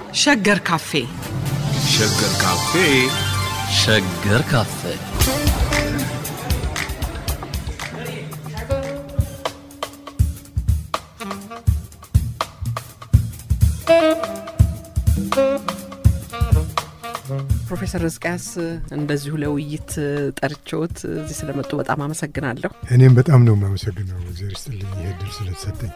ሸገር ካፌ ሸገር ካፌ ሸገር ካፌ ፕሮፌሰር ሕዝቅያስ እንደዚሁ ለውይይት ጠርቼዎት እዚህ ስለመጡ በጣም አመሰግናለሁ። እኔም በጣም ነው የማመሰግነው። እግዚአብሔር ይስጥልኝ ይሄ እድል ስለተሰጠኝ።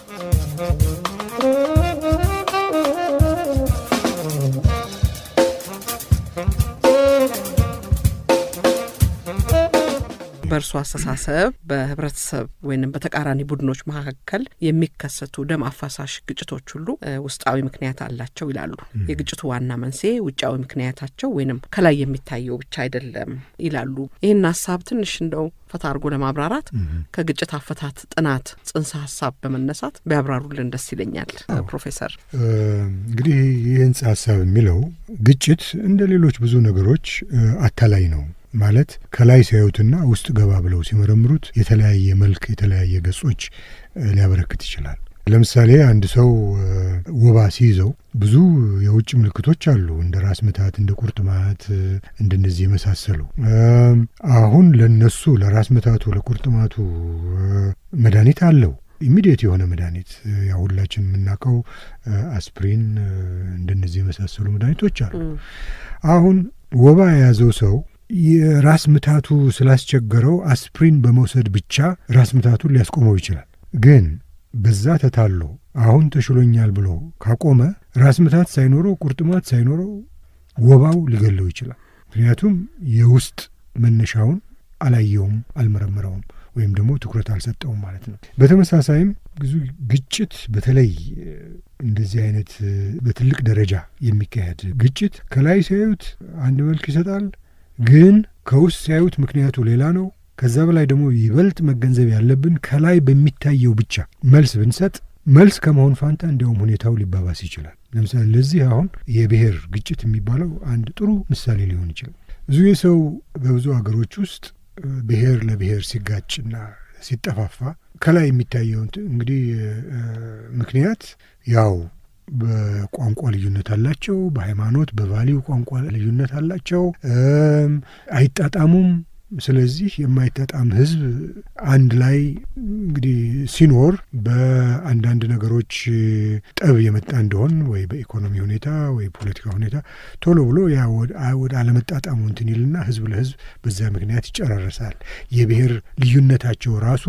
በእርሱ አስተሳሰብ በህብረተሰብ ወይም በተቃራኒ ቡድኖች መካከል የሚከሰቱ ደም አፋሳሽ ግጭቶች ሁሉ እ ውስጣዊ ምክንያት አላቸው ይላሉ። የግጭቱ ዋና መንስኤ ውጫዊ ምክንያታቸው ወይንም ከላይ የሚታየው ብቻ አይደለም ይላሉ። ይህን ሀሳብ ትንሽ እንደው ፈታ አድርጎ ለማብራራት ከግጭት አፈታት ጥናት ጽንሰ ሀሳብ በመነሳት ቢያብራሩልን ደስ ይለኛል ፕሮፌሰር። እ እንግዲህ ይህ ህንጻ ሀሳብ የሚለው ግጭት እንደ ሌሎች ብዙ ነገሮች እ አታላይ ነው ማለት ከላይ ሲያዩትና ውስጥ ገባ ብለው ሲመረምሩት የተለያየ መልክ የተለያየ ገጾች እ ሊያበረክት ይችላል። ለምሳሌ አንድ ሰው እ ወባ ሲይዘው ብዙ የውጭ ምልክቶች አሉ፣ እንደ ራስ ምታት፣ እንደ ቁርጥማት፣ እ እንደነዚህ የመሳሰሉ እም አሁን ለነሱ ለራስ ምታቱ ለቁርጥማቱ እ መድኃኒት አለው ኢሚዲየት የሆነ መድኃኒት ያ ሁላችን የምናውቀው አስፕሪን እንደነዚህ የመሳሰሉ መድኃኒቶች አሉ። አሁን ወባ የያዘው ሰው የራስ ምታቱ ስላስቸገረው አስፕሪን በመውሰድ ብቻ ራስ ምታቱን ሊያስቆመው ይችላል። ግን በዛ ተታሎ አሁን ተሽሎኛል ብሎ ካቆመ ራስ ምታት ሳይኖረው ቁርጥማት ሳይኖረው ወባው ሊገለው ይችላል። ምክንያቱም የውስጥ መነሻውን አላየውም፣ አልመረመረውም ወይም ደግሞ ትኩረት አልሰጠውም ማለት ነው። በተመሳሳይም ብዙ ግጭት በተለይ እንደዚህ አይነት በትልቅ ደረጃ የሚካሄድ ግጭት ከላይ ሲያዩት አንድ መልክ ይሰጣል፣ ግን ከውስጥ ሲያዩት ምክንያቱ ሌላ ነው። ከዛ በላይ ደግሞ ይበልጥ መገንዘብ ያለብን ከላይ በሚታየው ብቻ መልስ ብንሰጥ መልስ ከመሆን ፋንታ እንዲያውም ሁኔታው ሊባባስ ይችላል። ለምሳሌ ለዚህ አሁን የብሔር ግጭት የሚባለው አንድ ጥሩ ምሳሌ ሊሆን ይችላል። ብዙ የሰው በብዙ ሀገሮች ውስጥ ብሔር ለብሔር ሲጋጭና ሲጠፋፋ ከላይ የሚታየው እንግዲህ ምክንያት ያው በቋንቋ ልዩነት አላቸው፣ በሃይማኖት በቫሊው ቋንቋ ልዩነት አላቸው፣ አይጣጣሙም። ስለዚህ የማይጣጣም ሕዝብ አንድ ላይ እንግዲህ ሲኖር በአንዳንድ ነገሮች ጠብ የመጣ እንደሆን ወይ በኢኮኖሚ ሁኔታ ወይ ፖለቲካ ሁኔታ ቶሎ ብሎ ያ ወደ አለመጣጣሙ እንትን ይልና ሕዝብ ለሕዝብ በዛ ምክንያት ይጨራረሳል። የብሔር ልዩነታቸው ራሱ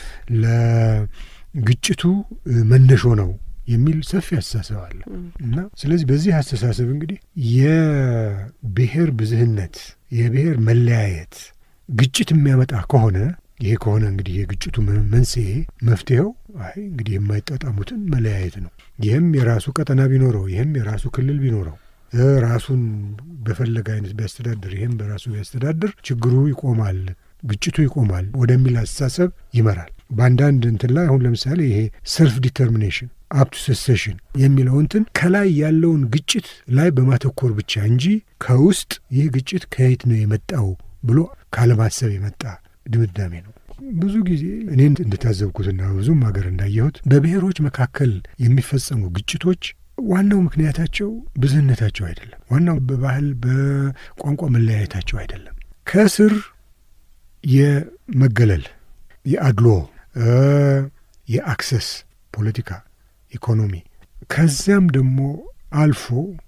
ለግጭቱ መነሾ ነው የሚል ሰፊ አስተሳሰብ አለ እና ስለዚህ በዚህ አስተሳሰብ እንግዲህ የብሔር ብዝህነት የብሔር መለያየት ግጭት የሚያመጣ ከሆነ ይሄ ከሆነ እንግዲህ የግጭቱ መንስኤ መፍትሄው አይ እንግዲህ የማይጣጣሙትን መለያየት ነው። ይህም የራሱ ቀጠና ቢኖረው፣ ይህም የራሱ ክልል ቢኖረው፣ ራሱን በፈለገ አይነት ቢያስተዳድር፣ ይህም በራሱ ቢያስተዳድር ችግሩ ይቆማል፣ ግጭቱ ይቆማል ወደሚል አስተሳሰብ ይመራል። በአንዳንድ እንትን ላይ አሁን ለምሳሌ ይሄ ሰልፍ ዲተርሚኔሽን አፕቱ ሴሴሽን የሚለው እንትን ከላይ ያለውን ግጭት ላይ በማተኮር ብቻ እንጂ ከውስጥ ይህ ግጭት ከየት ነው የመጣው ብሎ ካለማሰብ የመጣ ድምዳሜ ነው። ብዙ ጊዜ እኔ እንደታዘብኩትና ብዙም ሀገር እንዳየሁት በብሔሮች መካከል የሚፈጸሙ ግጭቶች ዋናው ምክንያታቸው ብዝህነታቸው አይደለም። ዋናው በባህል በቋንቋ መለያየታቸው አይደለም። ከስር የመገለል የአድሎ የአክሰስ ፖለቲካ፣ ኢኮኖሚ ከዚያም ደግሞ አልፎ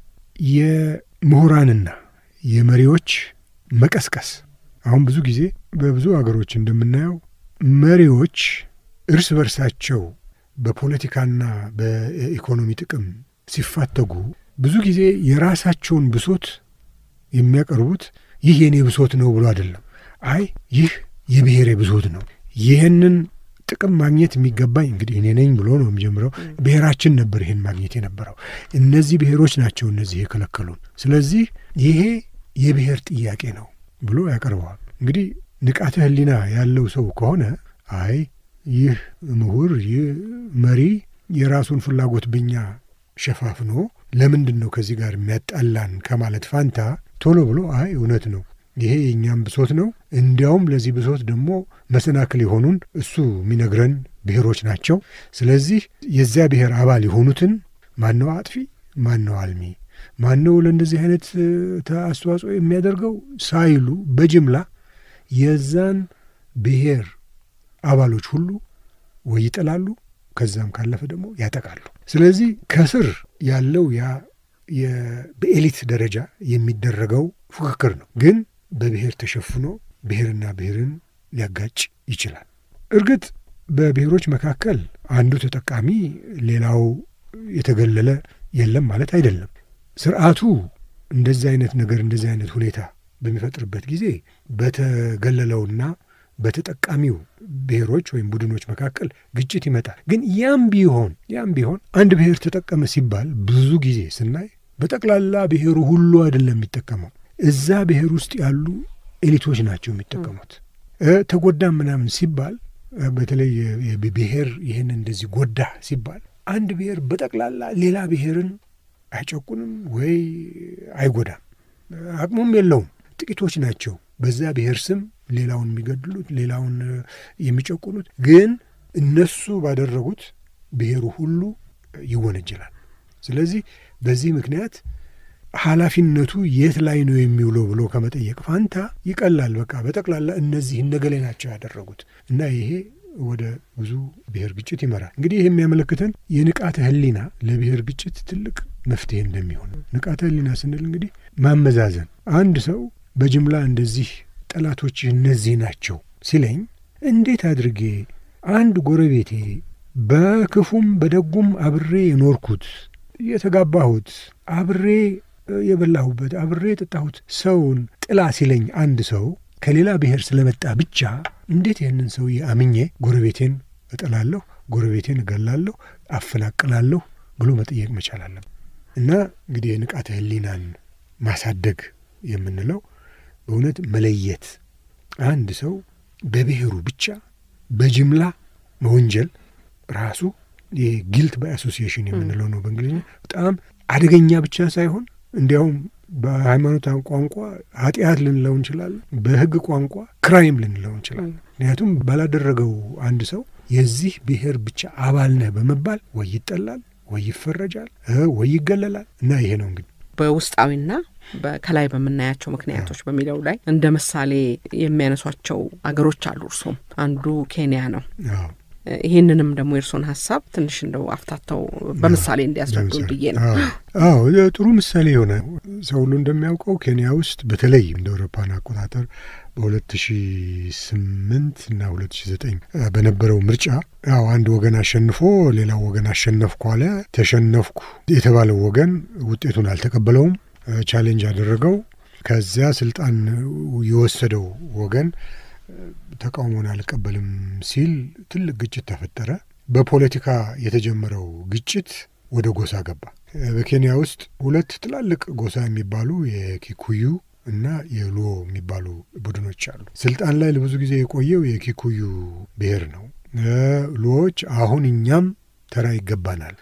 የምሁራንና የመሪዎች መቀስቀስ። አሁን ብዙ ጊዜ በብዙ አገሮች እንደምናየው መሪዎች እርስ በርሳቸው በፖለቲካና በኢኮኖሚ ጥቅም ሲፋተጉ ብዙ ጊዜ የራሳቸውን ብሶት የሚያቀርቡት ይህ የኔ ብሶት ነው ብሎ አይደለም። አይ ይህ የብሔሬ ብሶት ነው፣ ይህንን ጥቅም ማግኘት የሚገባኝ እንግዲህ እኔ ነኝ ብሎ ነው የሚጀምረው። ብሔራችን ነበር ይህን ማግኘት የነበረው፣ እነዚህ ብሔሮች ናቸው እነዚህ የከለከሉን። ስለዚህ ይሄ የብሔር ጥያቄ ነው ብሎ ያቀርበዋል። እንግዲህ ንቃተ ሕሊና ያለው ሰው ከሆነ አይ ይህ ምሁር ይህ መሪ የራሱን ፍላጎት በኛ ሸፋፍኖ ለምንድን ነው ከዚህ ጋር የሚያጣላን ከማለት ፋንታ ቶሎ ብሎ አይ እውነት ነው ይሄ የእኛም ብሶት ነው፣ እንዲያውም ለዚህ ብሶት ደግሞ መሰናክል የሆኑን እሱ የሚነግረን ብሔሮች ናቸው። ስለዚህ የዚያ ብሔር አባል የሆኑትን ማነው አጥፊ ማን ነው አልሚ፣ ማን ነው ለእንደዚህ አይነት አስተዋጽኦ የሚያደርገው ሳይሉ በጅምላ የዛን ብሔር አባሎች ሁሉ ወይ ይጥላሉ፣ ከዛም ካለፈ ደግሞ ያጠቃሉ። ስለዚህ ከስር ያለው ያ በኤሊት ደረጃ የሚደረገው ፉክክር ነው፣ ግን በብሔር ተሸፍኖ ብሔርና ብሔርን ሊያጋጭ ይችላል። እርግጥ በብሔሮች መካከል አንዱ ተጠቃሚ ሌላው የተገለለ የለም ማለት አይደለም። ስርዓቱ እንደዚህ አይነት ነገር እንደዚህ አይነት ሁኔታ በሚፈጥርበት ጊዜ በተገለለውና በተጠቃሚው ብሔሮች ወይም ቡድኖች መካከል ግጭት ይመጣል። ግን ያም ቢሆን ያም ቢሆን አንድ ብሔር ተጠቀመ ሲባል ብዙ ጊዜ ስናይ በጠቅላላ ብሔሩ ሁሉ አይደለም የሚጠቀመው። እዛ ብሔር ውስጥ ያሉ ኤሊቶች ናቸው የሚጠቀሙት። ተጎዳም ምናምን ሲባል በተለይ ብሔር ይህን እንደዚህ ጎዳ ሲባል አንድ ብሔር በጠቅላላ ሌላ ብሔርን አይጨቁንም ወይ አይጎዳም፣ አቅሙም የለውም። ጥቂቶች ናቸው በዛ ብሔር ስም ሌላውን የሚገድሉት ሌላውን የሚጨቁኑት። ግን እነሱ ባደረጉት ብሔሩ ሁሉ ይወነጀላል። ስለዚህ በዚህ ምክንያት ኃላፊነቱ የት ላይ ነው የሚውለው ብሎ ከመጠየቅ ፋንታ ይቀላል። በቃ በጠቅላላ እነዚህ እነገሌ ናቸው ያደረጉት እና ይሄ ወደ ብዙ ብሔር ግጭት ይመራል። እንግዲህ ይህ የሚያመለክተን የንቃተ ሕሊና ለብሔር ግጭት ትልቅ መፍትሄ እንደሚሆን ንቃተ ሕሊና ስንል እንግዲህ ማመዛዘን አንድ ሰው በጅምላ እንደዚህ ጠላቶች እነዚህ ናቸው ሲለኝ እንዴት አድርጌ አንድ ጎረቤቴ በክፉም በደጉም አብሬ የኖርኩት የተጋባሁት አብሬ የበላሁበት አብሬ የጠጣሁት ሰውን ጥላ ሲለኝ አንድ ሰው ከሌላ ብሔር ስለመጣ ብቻ እንዴት ይህንን ሰውዬ አምኜ ጎረቤቴን እጥላለሁ፣ ጎረቤቴን እገላለሁ፣ አፈናቅላለሁ ብሎ መጠየቅ መቻል አለም እና እንግዲህ የንቃተ ሕሊናን ማሳደግ የምንለው በእውነት መለየት አንድ ሰው በብሔሩ ብቻ በጅምላ መወንጀል ራሱ ይህ ጊልት ባይ አሶሲዬሽን የምንለው ነው በእንግሊዝኛ። በጣም አደገኛ ብቻ ሳይሆን እንዲያውም በሃይማኖት ቋንቋ ኃጢአት ልንለው እንችላለን፣ በሕግ ቋንቋ ክራይም ልንለው እንችላለን። ምክንያቱም ባላደረገው አንድ ሰው የዚህ ብሔር ብቻ አባል ነህ በመባል ወይ ይጠላል፣ ወይ ይፈረጃል፣ ወይ ይገለላል እና ይሄ ነው እንግዲህ በውስጣዊና ከላይ በምናያቸው ምክንያቶች በሚለው ላይ እንደ ምሳሌ የሚያነሷቸው አገሮች አሉ። እርሶም አንዱ ኬንያ ነው። ይህንንም ደግሞ የእርሶን ሀሳብ ትንሽ እንደው አፍታተው በምሳሌ እንዲያስረዱ ብዬ ነው። አዎ ጥሩ ምሳሌ የሆነ ሰው ሁሉ እንደሚያውቀው ኬንያ ውስጥ በተለይ እንደ አውሮፓን አቆጣጠር በሁለት ሺ ስምንት እና ሁለት ሺ ዘጠኝ በነበረው ምርጫ ያው አንድ ወገን አሸንፎ ሌላው ወገን አሸነፍኩ አለ። ተሸነፍኩ የተባለው ወገን ውጤቱን አልተቀበለውም፣ ቻሌንጅ አደረገው። ከዚያ ስልጣን የወሰደው ወገን ተቃውሞን አልቀበልም ሲል ትልቅ ግጭት ተፈጠረ። በፖለቲካ የተጀመረው ግጭት ወደ ጎሳ ገባ። በኬንያ ውስጥ ሁለት ትላልቅ ጎሳ የሚባሉ የኪኩዩ እና የሉዎ የሚባሉ ቡድኖች አሉ። ስልጣን ላይ ለብዙ ጊዜ የቆየው የኪኩዩ ብሔር ነው። ሉዎች አሁን እኛም ተራ ይገባናል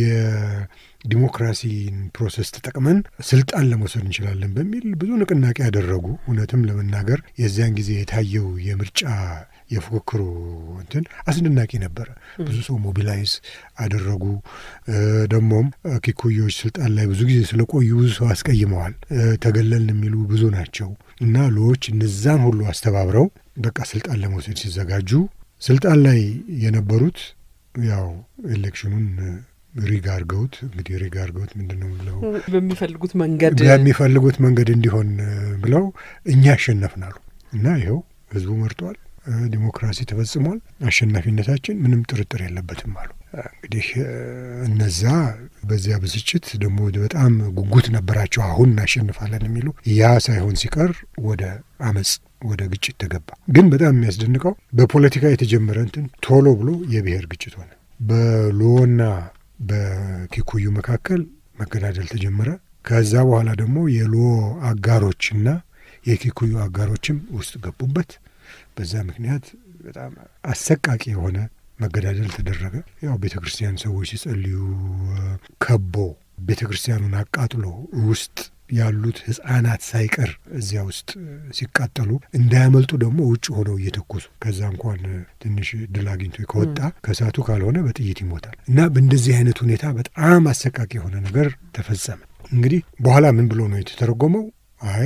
የዲሞክራሲን ፕሮሰስ ተጠቅመን ስልጣን ለመውሰድ እንችላለን በሚል ብዙ ንቅናቄ ያደረጉ። እውነትም ለመናገር የዚያን ጊዜ የታየው የምርጫ የፉክክሩ እንትን አስደናቂ ነበረ። ብዙ ሰው ሞቢላይዝ አደረጉ። ደግሞም ኪኩዮች ስልጣን ላይ ብዙ ጊዜ ስለቆዩ ብዙ ሰው አስቀይመዋል። ተገለልን የሚሉ ብዙ ናቸው እና ሉዎች እነዛን ሁሉ አስተባብረው በቃ ስልጣን ለመውሰድ ሲዘጋጁ ስልጣን ላይ የነበሩት ያው ኤሌክሽኑን ሪግ አርገውት እንግዲህ ሪግ አርገውት ምንድን ነው ብለው በሚፈልጉት መንገድ በሚፈልጉት መንገድ እንዲሆን ብለው እኛ አሸነፍናሉ እና ይኸው ህዝቡ መርጧል። ዲሞክራሲ ተፈጽሟል። አሸናፊነታችን ምንም ጥርጥር የለበትም አሉ። እንግዲህ እነዛ በዚያ ብስጭት ደግሞ በጣም ጉጉት ነበራቸው። አሁን እናሸንፋለን የሚሉ ያ ሳይሆን ሲቀር ወደ አመፅ ወደ ግጭት ተገባ። ግን በጣም የሚያስደንቀው በፖለቲካ የተጀመረ እንትን ቶሎ ብሎ የብሔር ግጭት ሆነ። በሉዎና በኪኩዩ መካከል መገዳደል ተጀመረ። ከዛ በኋላ ደግሞ የሉዎ አጋሮችና የኪኩዩ አጋሮችም ውስጥ ገቡበት። በዛ ምክንያት በጣም አሰቃቂ የሆነ መገዳደል ተደረገ። ያው ቤተ ክርስቲያን ሰዎች ሲጸልዩ ከቦ ቤተ ክርስቲያኑን አቃጥሎ ውስጥ ያሉት ህጻናት ሳይቀር እዚያ ውስጥ ሲቃጠሉ እንዳያመልጡ ደግሞ ውጭ ሆነው እየተኮሱ ከዛ እንኳን ትንሽ ድል አግኝቶ ከወጣ ከእሳቱ ካልሆነ በጥይት ይሞታል እና በእንደዚህ አይነት ሁኔታ በጣም አሰቃቂ የሆነ ነገር ተፈጸመ። እንግዲህ በኋላ ምን ብሎ ነው የተተረጎመው? አይ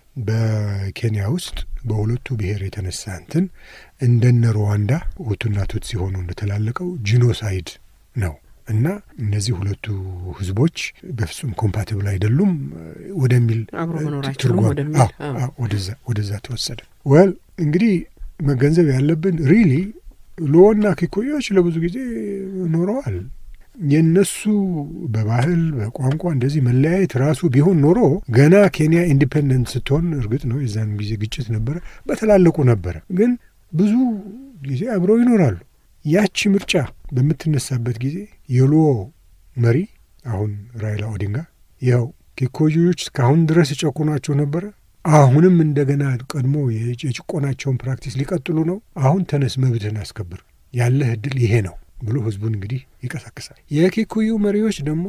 በኬንያ ውስጥ በሁለቱ ብሔር የተነሳ እንትን እንደነ ሩዋንዳ ሁቱና ቱትሲ ሆኖ እንደተላለቀው ጂኖሳይድ ነው እና እነዚህ ሁለቱ ህዝቦች በፍጹም ኮምፓቲብል አይደሉም ወደሚል አብሮ መኖር አይችሉም ወደሚል ወደዛ ወደዛ ተወሰደ። ወል እንግዲህ መገንዘብ ያለብን ሪሊ ሉዎና ኪኩዮች ለብዙ ጊዜ ኖረዋል። የእነሱ በባህል በቋንቋ እንደዚህ መለያየት ራሱ ቢሆን ኖሮ ገና ኬንያ ኢንዲፔንደንት ስትሆን እርግጥ ነው የዛን ጊዜ ግጭት ነበረ፣ በተላለቁ ነበረ። ግን ብዙ ጊዜ አብረው ይኖራሉ። ያቺ ምርጫ በምትነሳበት ጊዜ የሉዎ መሪ አሁን ራይላ ኦዲንጋ ይኸው ኪኮዮች እስካሁን ድረስ የጨቁናቸው ነበረ፣ አሁንም እንደገና ቀድሞ የጭቆናቸውን ፕራክቲስ ሊቀጥሉ ነው። አሁን ተነስ፣ መብትህን አስከብር፣ ያለህ እድል ይሄ ነው ብሎ ህዝቡን እንግዲህ ይቀሳቅሳል። የኪኩዩ መሪዎች ደግሞ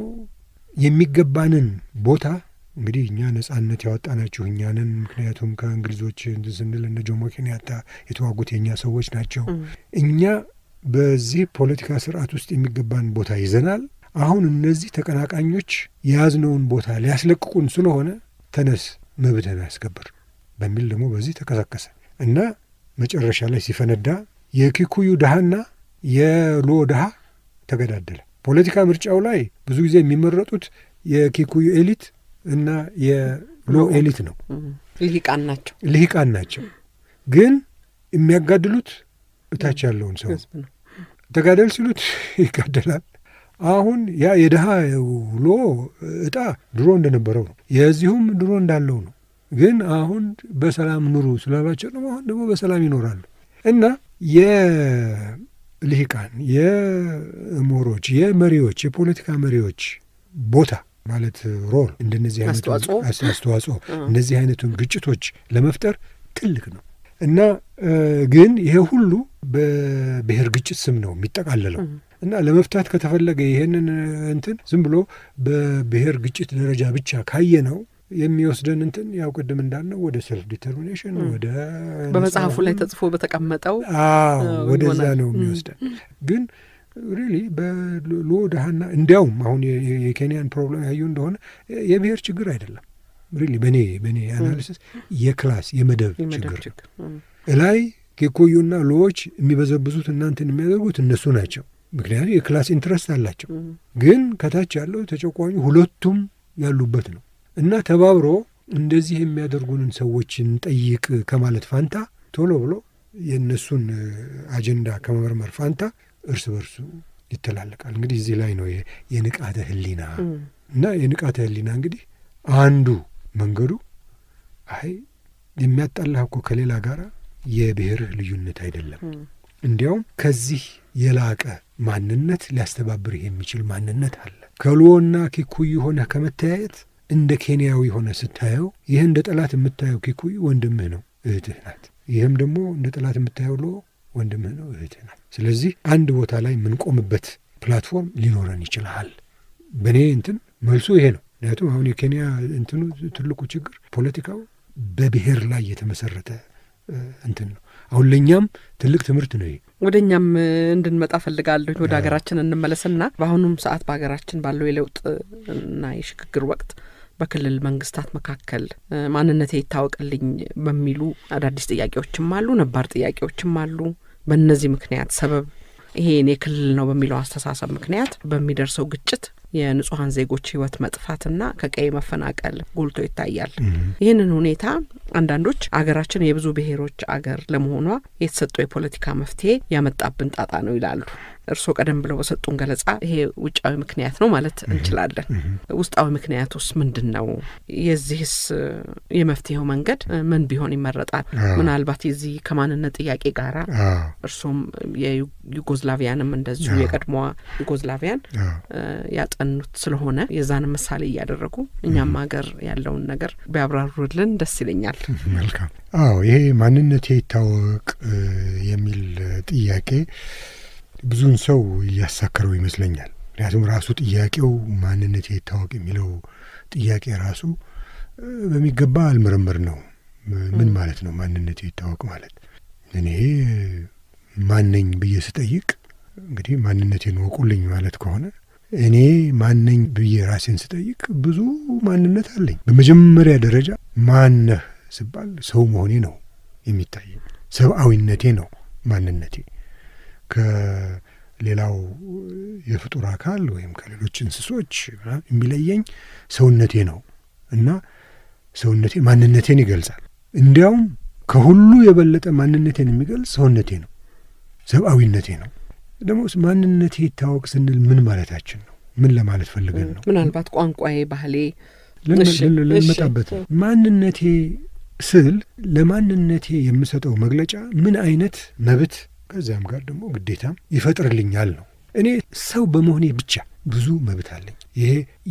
የሚገባንን ቦታ እንግዲህ እኛ ነጻነት ያወጣናችሁ እኛንን፣ ምክንያቱም ከእንግሊዞች ስንል እነ ጆሞ ኬንያታ የተዋጉት የእኛ ሰዎች ናቸው። እኛ በዚህ ፖለቲካ ስርዓት ውስጥ የሚገባን ቦታ ይዘናል። አሁን እነዚህ ተቀናቃኞች የያዝነውን ቦታ ሊያስለቅቁን ስለሆነ ተነስ፣ መብትህን አስከብር በሚል ደግሞ በዚህ ተቀሳቀሰ እና መጨረሻ ላይ ሲፈነዳ የኪኩዩ ድሃና የሉዎ ድሃ ተገዳደለ። ፖለቲካ ምርጫው ላይ ብዙ ጊዜ የሚመረጡት የኪኩዩ ኤሊት እና የሉዎ ኤሊት ነው። ልሂቃን ናቸው ልሂቃን ናቸው። ግን የሚያጋድሉት እታች ያለውን ሰው ተጋደል ሲሉት ይጋደላል። አሁን ያ የድሃ ሉዎ እጣ ድሮ እንደነበረው ነው። የዚሁም ድሮ እንዳለው ነው። ግን አሁን በሰላም ኑሩ ስላሏቸው ደግሞ አሁን ደግሞ በሰላም ይኖራሉ እና የልሂቃን የምሁሮች፣ የመሪዎች፣ የፖለቲካ መሪዎች ቦታ ማለት ሮል እንደነዚህ አይነቱ አስተዋጽኦ እነዚህ አይነቱን ግጭቶች ለመፍጠር ትልቅ ነው እና ግን ይሄ ሁሉ በብሔር ግጭት ስም ነው የሚጠቃለለው እና ለመፍታት ከተፈለገ ይሄንን እንትን ዝም ብሎ በብሔር ግጭት ደረጃ ብቻ ካየ ነው የሚወስደን እንትን ያው ቅድም እንዳልነው ወደ ሰልፍ ዲተርሚኔሽን ወደ በመጽሐፉ ላይ ተጽፎ በተቀመጠው ወደዛ ነው የሚወስደን ግን ሪሊ በሉዎ ድሃና እንዲያውም አሁን የኬንያን ፕሮብለም ያዩ እንደሆነ የብሔር ችግር አይደለም። ሪሊ በእኔ በእኔ አናሊሲስ የክላስ የመደብ ችግር እላይ ኬኮዩና ሉዎች የሚበዘብዙት እናንትን የሚያደርጉት እነሱ ናቸው። ምክንያቱም የክላስ ኢንትረስት አላቸው። ግን ከታች ያለው ተጨቋኙ ሁለቱም ያሉበት ነው እና ተባብሮ እንደዚህ የሚያደርጉንን ሰዎች እንጠይቅ ከማለት ፋንታ ቶሎ ብሎ የእነሱን አጀንዳ ከመመርመር ፋንታ እርስ በርሱ ይተላለቃል። እንግዲህ እዚህ ላይ ነው የንቃተ ህሊና እና የንቃተ ህሊና እንግዲህ አንዱ መንገዱ አይ የሚያጣላህ እኮ ከሌላ ጋር የብሔርህ ልዩነት አይደለም፣ እንዲያውም ከዚህ የላቀ ማንነት ሊያስተባብርህ የሚችል ማንነት አለ። ከሉዎና ኪኩዩ ሆነህ ከመተያየት እንደ ኬንያዊ ሆነ ስታየው ይህ እንደ ጠላት የምታየው ኪኩዩ ወንድምህ ነው፣ እህትህ ናት። ይህም ደግሞ እንደ ጠላት የምታየው ሉዎ ወንድምህ ነው፣ እህትህ ናት። ስለዚህ አንድ ቦታ ላይ የምንቆምበት ፕላትፎርም ሊኖረን ይችላል። በእኔ እንትን መልሱ ይሄ ነው። ምክንያቱም አሁን የኬንያ እንትኑ ትልቁ ችግር ፖለቲካው በብሔር ላይ የተመሰረተ እንትን ነው። አሁን ለእኛም ትልቅ ትምህርት ነው ይሄ። ወደ እኛም እንድንመጣ ፈልጋለሁ። ወደ ሀገራችን እንመለስና በአሁኑም ሰዓት በሀገራችን ባለው የለውጥ እና የሽግግር ወቅት በክልል መንግስታት መካከል ማንነቴ ይታወቅልኝ በሚሉ አዳዲስ ጥያቄዎችም አሉ፣ ነባር ጥያቄዎችም አሉ። በእነዚህ ምክንያት ሰበብ ይሄ የኔ ክልል ነው በሚለው አስተሳሰብ ምክንያት በሚደርሰው ግጭት የንጹሐን ዜጎች ህይወት መጥፋትና ከቀይ መፈናቀል ጎልቶ ይታያል። ይህንን ሁኔታ አንዳንዶች አገራችን የብዙ ብሔሮች አገር ለመሆኗ የተሰጠው የፖለቲካ መፍትሄ ያመጣብን ጣጣ ነው ይላሉ። እርስዎ ቀደም ብለው በሰጡን ገለጻ ይሄ ውጫዊ ምክንያት ነው ማለት እንችላለን። ውስጣዊ ምክንያቱስ ምንድን ነው? የዚህስ የመፍትሄው መንገድ ምን ቢሆን ይመረጣል? ምናልባት የዚህ ከማንነት ጥያቄ ጋራ እርሶም የዩጎዝላቪያንም እንደዚሁ የቀድሞዋ ዩጎዝላቪያን ያጠኑት ስለሆነ የዛን ምሳሌ እያደረጉ እኛም ሀገር ያለውን ነገር ቢያብራሩልን ደስ ይለኛል። መልካም። አዎ ይሄ ማንነቴ ይታወቅ የሚል ጥያቄ ብዙውን ሰው እያሳከረው ይመስለኛል። ምክንያቱም ራሱ ጥያቄው ማንነቴ ይታወቅ የሚለው ጥያቄ ራሱ በሚገባ አልመረመር ነው። ምን ማለት ነው ማንነቴ ይታወቅ ማለት? እኔ ማነኝ ብዬ ስጠይቅ እንግዲህ ማንነቴን ወቁልኝ ማለት ከሆነ እኔ ማነኝ ብዬ ራሴን ስጠይቅ ብዙ ማንነት አለኝ። በመጀመሪያ ደረጃ ማነህ ስባል ሰው መሆኔ ነው የሚታየኝ። ሰብአዊነቴ ነው ማንነቴ። ከሌላው የፍጡር አካል ወይም ከሌሎች እንስሶች የሚለየኝ ሰውነቴ ነው እና ሰውነቴ ማንነቴን ይገልጻል። እንዲያውም ከሁሉ የበለጠ ማንነቴን የሚገልጽ ሰውነቴ ነው፣ ሰብአዊነቴ ነው። ደግሞ ማንነቴ ይታወቅ ስንል ምን ማለታችን ነው? ምን ለማለት ፈልገን ነው? ምናልባት ቋንቋዬ፣ ባህሌ ልንመጣበት ማንነቴ ስል ለማንነቴ የምሰጠው መግለጫ ምን አይነት መብት ከዚያም ጋር ደግሞ ግዴታም ይፈጥርልኛል ነው። እኔ ሰው በመሆኔ ብቻ ብዙ መብት አለኝ። ይሄ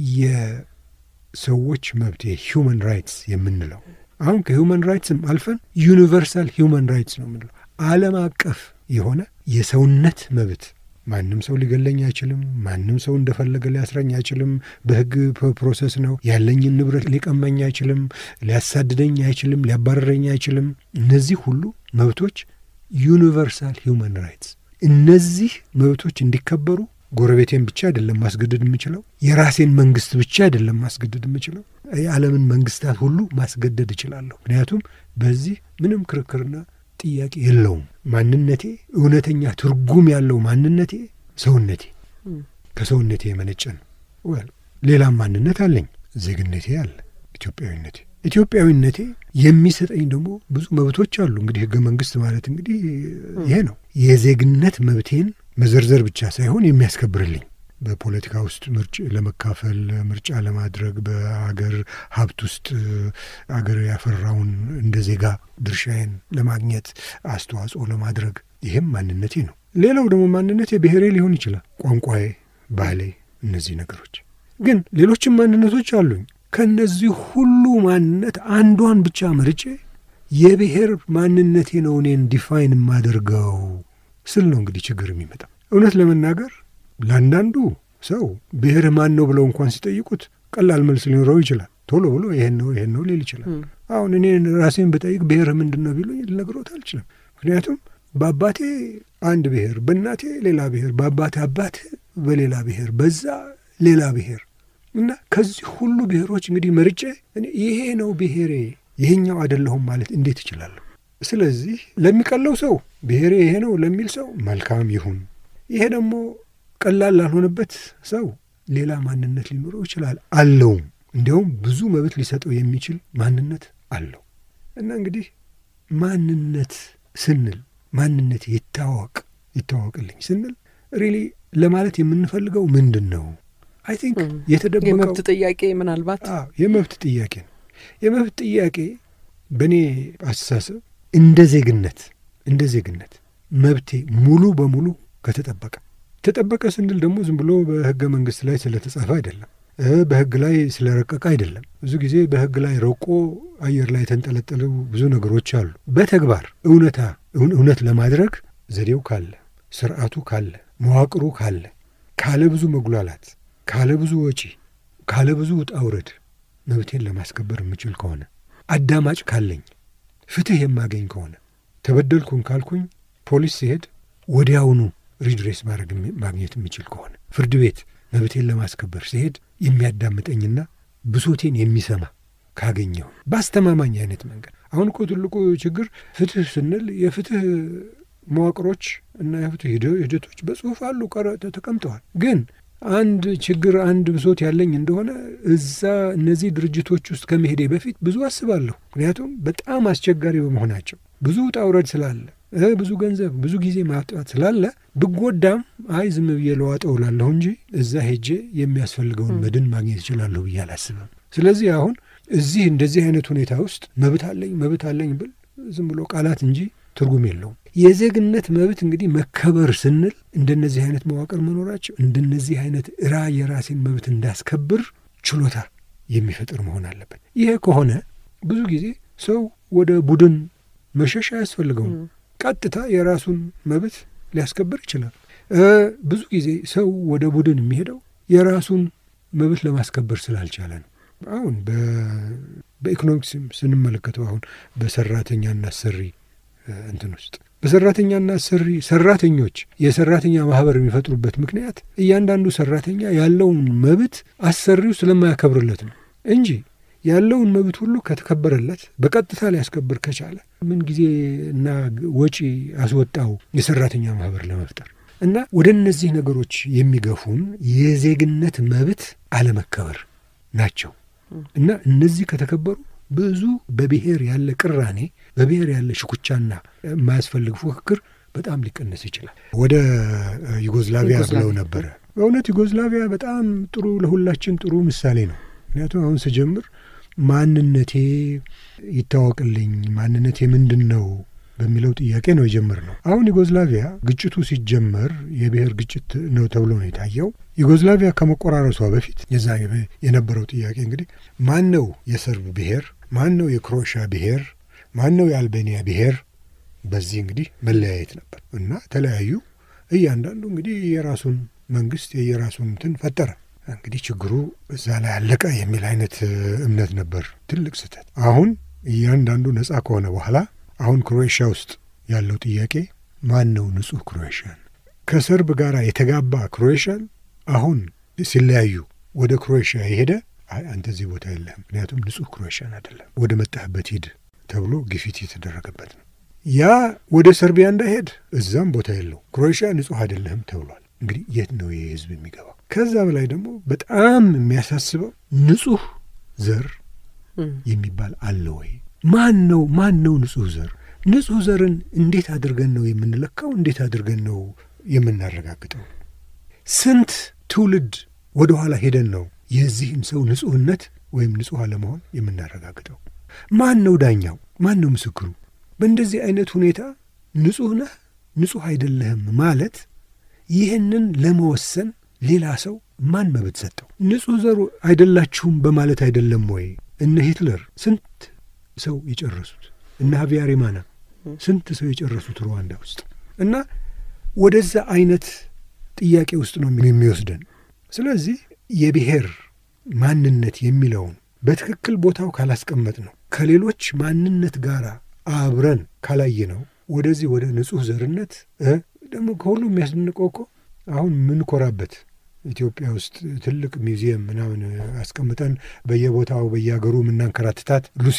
የሰዎች መብት የሂውማን ራይትስ የምንለው አሁን ከሂውማን ራይትስም አልፈን ዩኒቨርሳል ሂውማን ራይትስ ነው የምንለው ዓለም አቀፍ የሆነ የሰውነት መብት ማንም ሰው ሊገለኝ አይችልም። ማንም ሰው እንደፈለገ ሊያስረኝ አይችልም። በሕግ ፕሮሰስ ነው። ያለኝን ንብረት ሊቀማኝ አይችልም። ሊያሳድደኝ አይችልም። ሊያባረረኝ አይችልም። እነዚህ ሁሉ መብቶች ዩኒቨርሳል ሂውማን ራይትስ። እነዚህ መብቶች እንዲከበሩ ጎረቤቴን ብቻ አይደለም ማስገደድ የምችለው፣ የራሴን መንግስት ብቻ አይደለም ማስገደድ የምችለው፣ የዓለምን መንግስታት ሁሉ ማስገደድ እችላለሁ። ምክንያቱም በዚህ ምንም ክርክርና ጥያቄ የለውም። ማንነቴ እውነተኛ ትርጉም ያለው ማንነቴ ሰውነቴ ከሰውነቴ የመነጨ ነው። ወል ሌላም ማንነት አለኝ። ዜግነቴ አለ፣ ኢትዮጵያዊነቴ ኢትዮጵያዊነቴ የሚሰጠኝ ደግሞ ብዙ መብቶች አሉ። እንግዲህ ህገ መንግስት ማለት እንግዲህ ይሄ ነው። የዜግነት መብቴን መዘርዘር ብቻ ሳይሆን የሚያስከብርልኝ በፖለቲካ ውስጥ ምርጭ ለመካፈል ምርጫ ለማድረግ በአገር ሀብት ውስጥ አገር ያፈራውን እንደ ዜጋ ድርሻዬን ለማግኘት አስተዋጽኦ ለማድረግ ይህም ማንነቴ ነው። ሌላው ደግሞ ማንነቴ ብሔሬ ሊሆን ይችላል፣ ቋንቋዬ፣ ባህሌ፣ እነዚህ ነገሮች ግን ሌሎችም ማንነቶች አሉኝ። ከእነዚህ ሁሉ ማንነት አንዷን ብቻ መርጬ የብሔር ማንነቴ ነው እኔን ዲፋይን የማደርገው ስል ነው እንግዲህ ችግር የሚመጣው እውነት ለመናገር ለአንዳንዱ ሰው ብሔርህ ማን ነው ብለው እንኳን ሲጠይቁት ቀላል መልስ ሊኖረው ይችላል። ቶሎ ብሎ ይሄን ነው ይሄን ነው ሊል ይችላል። አሁን እኔ ራሴን ብጠይቅ ብሔርህ ምንድን ነው ቢሉኝ ልነግሮት አልችልም። ምክንያቱም በአባቴ አንድ ብሔር፣ በእናቴ ሌላ ብሔር፣ በአባቴ አባት በሌላ ብሔር፣ በዛ ሌላ ብሔር እና ከዚህ ሁሉ ብሔሮች እንግዲህ መርጬ እኔ ይሄ ነው ብሔሬ ይሄኛው አይደለሁም ማለት እንዴት እችላለሁ? ስለዚህ ለሚቀለው ሰው ብሔሬ ይሄ ነው ለሚል ሰው መልካም ይሁን። ይሄ ደግሞ ቀላል ላልሆነበት ሰው ሌላ ማንነት ሊኖረው ይችላል አለውም። እንዲያውም ብዙ መብት ሊሰጠው የሚችል ማንነት አለው። እና እንግዲህ ማንነት ስንል ማንነት ይታወቅ ይታወቅልኝ ስንል ሪሊ ለማለት የምንፈልገው ምንድን ነው? አይ ቲንክ የተደበቀው የመብት ጥያቄ ምናልባት የመብት ጥያቄ ነው። የመብት ጥያቄ በእኔ አስተሳሰብ እንደ ዜግነት እንደ ዜግነት መብቴ ሙሉ በሙሉ ከተጠበቀ ተጠበቀ ስንል ደግሞ ዝም ብሎ በሕገ መንግስት ላይ ስለተጻፈ አይደለም፣ በሕግ ላይ ስለረቀቀ አይደለም። ብዙ ጊዜ በሕግ ላይ ረቆ አየር ላይ የተንጠለጠሉ ብዙ ነገሮች አሉ። በተግባር እውነታ እውነት ለማድረግ ዘዴው ካለ፣ ስርዓቱ ካለ፣ መዋቅሩ ካለ፣ ካለ ብዙ መጉላላት፣ ካለ ብዙ ወጪ፣ ካለ ብዙ ውጣ ውረድ መብቴን ለማስከበር የምችል ከሆነ አዳማጭ ካለኝ፣ ፍትህ የማገኝ ከሆነ ተበደልኩን ካልኩኝ ፖሊስ ሲሄድ ወዲያውኑ ሪድሬስ ማድረግ ማግኘት የሚችል ከሆነ ፍርድ ቤት መብቴን ለማስከበር ሲሄድ የሚያዳምጠኝና ብሶቴን የሚሰማ ካገኘው በአስተማማኝ አይነት መንገድ። አሁን እኮ ትልቁ ችግር ፍትህ ስንል የፍትህ መዋቅሮች እና የፍትህ ሂደቶች በጽሁፍ አሉ ተቀምጠዋል። ግን አንድ ችግር አንድ ብሶት ያለኝ እንደሆነ እዛ እነዚህ ድርጅቶች ውስጥ ከመሄዴ በፊት ብዙ አስባለሁ። ምክንያቱም በጣም አስቸጋሪ በመሆናቸው ብዙ ውጣ ውረድ ስላለ ብዙ ገንዘብ ብዙ ጊዜ ማጥፋት ስላለ ብጎዳም አይ ዝም ብዬ ለዋጠው እላለሁ እንጂ እዛ ሄጄ የሚያስፈልገውን መድን ማግኘት እችላለሁ ብዬ አላስብም። ስለዚህ አሁን እዚህ እንደዚህ አይነት ሁኔታ ውስጥ መብት አለኝ መብት አለኝ ብል ዝም ብሎ ቃላት እንጂ ትርጉም የለውም። የዜግነት መብት እንግዲህ መከበር ስንል እንደነዚህ አይነት መዋቅር መኖራቸው እንደነዚህ አይነት ራ የራሴን መብት እንዳስከብር ችሎታ የሚፈጥር መሆን አለበት። ይሄ ከሆነ ብዙ ጊዜ ሰው ወደ ቡድን መሸሽ አያስፈልገውም። ቀጥታ የራሱን መብት ሊያስከብር ይችላል። ብዙ ጊዜ ሰው ወደ ቡድን የሚሄደው የራሱን መብት ለማስከበር ስላልቻለ ነው። አሁን በኢኮኖሚክስም ስንመለከተው አሁን በሰራተኛና አሰሪ እንትን ውስጥ በሰራተኛና አሰሪ ሰራተኞች የሰራተኛ ማህበር የሚፈጥሩበት ምክንያት እያንዳንዱ ሰራተኛ ያለውን መብት አሰሪው ስለማያከብርለት ነው እንጂ ያለውን መብት ሁሉ ከተከበረለት በቀጥታ ሊያስከብር ከቻለ ምን ጊዜ እና ወጪ አስወጣው የሰራተኛ ማህበር ለመፍጠር እና ወደ እነዚህ ነገሮች የሚገፉን የዜግነት መብት አለመከበር ናቸው እና እነዚህ ከተከበሩ ብዙ በብሔር ያለ ቅራኔ፣ በብሔር ያለ ሽኩቻና የማያስፈልግ ፉክክር በጣም ሊቀነስ ይችላል። ወደ ዩጎዝላቪያ ብለው ነበረ። በእውነት ዩጎዝላቪያ በጣም ጥሩ ለሁላችን ጥሩ ምሳሌ ነው። ምክንያቱም አሁን ስጀምር ማንነቴ ይታወቅልኝ፣ ማንነቴ ምንድን ነው በሚለው ጥያቄ ነው የጀመርነው። አሁን ዩጎዝላቪያ ግጭቱ ሲጀመር የብሔር ግጭት ነው ተብሎ ነው የታየው። ዩጎዝላቪያ ከመቆራረሷ በፊት የዛ የነበረው ጥያቄ እንግዲህ ማን ነው የሰርብ ብሔር፣ ማን ነው የክሮኤሽያ ብሔር፣ ማን ነው የአልቤኒያ ብሔር? በዚህ እንግዲህ መለያየት ነበር እና ተለያዩ። እያንዳንዱ እንግዲህ የራሱን መንግስት የየራሱን እንትን ፈጠረ። እንግዲህ ችግሩ እዛ ላይ አለቀ የሚል አይነት እምነት ነበር። ትልቅ ስህተት። አሁን እያንዳንዱ ነጻ ከሆነ በኋላ አሁን ክሮኤሽያ ውስጥ ያለው ጥያቄ ማን ነው ንጹህ ክሮኤሽያን? ከሰርብ ጋር የተጋባ ክሮኤሽያን አሁን ሲለያዩ ወደ ክሮኤሽያ የሄደ አይ አንተ እዚህ ቦታ የለህም፣ ምክንያቱም ንጹህ ክሮኤሽያን አይደለም፣ ወደ መጣህበት ሂድ ተብሎ ግፊት የተደረገበት ነው። ያ ወደ ሰርቢያ እንዳይሄድ እዛም ቦታ የለው፣ ክሮኤሽያ ንጹህ አይደለህም ተብሏል። እንግዲህ የት ነው ይህ ህዝብ የሚገባው? ከዛ በላይ ደግሞ በጣም የሚያሳስበው ንጹህ ዘር የሚባል አለ ወይ? ማን ነው ማን ነው ንጹህ ዘር? ንጹህ ዘርን እንዴት አድርገን ነው የምንለካው? እንዴት አድርገን ነው የምናረጋግጠው? ስንት ትውልድ ወደ ኋላ ሄደን ነው የዚህን ሰው ንጹህነት ወይም ንጹህ አለመሆን የምናረጋግጠው? ማን ነው ዳኛው? ማን ነው ምስክሩ? በእንደዚህ አይነት ሁኔታ ንጹህ ነህ ንጹህ አይደለህም ማለት ይህንን ለመወሰን ሌላ ሰው ማን መብት ሰጠው? ንጹህ ዘሩ አይደላችሁም በማለት አይደለም ወይ? እነ ሂትለር ስንት ሰው የጨረሱት እነ ሀቪያሪማና ስንት ሰው የጨረሱት ሩዋንዳ ውስጥ እና ወደዛ አይነት ጥያቄ ውስጥ ነው የሚወስደን። ስለዚህ የብሔር ማንነት የሚለውን በትክክል ቦታው ካላስቀመጥ ነው ከሌሎች ማንነት ጋር አብረን ካላየ ነው ወደዚህ ወደ ንጹህ ዘርነት ደግሞ ከሁሉ የሚያስደንቀው እኮ አሁን ምንኮራበት ኢትዮጵያ ውስጥ ትልቅ ሚውዚየም ምናምን አስቀምጠን በየቦታው በየሀገሩ የምናንከራትታት ሉሲ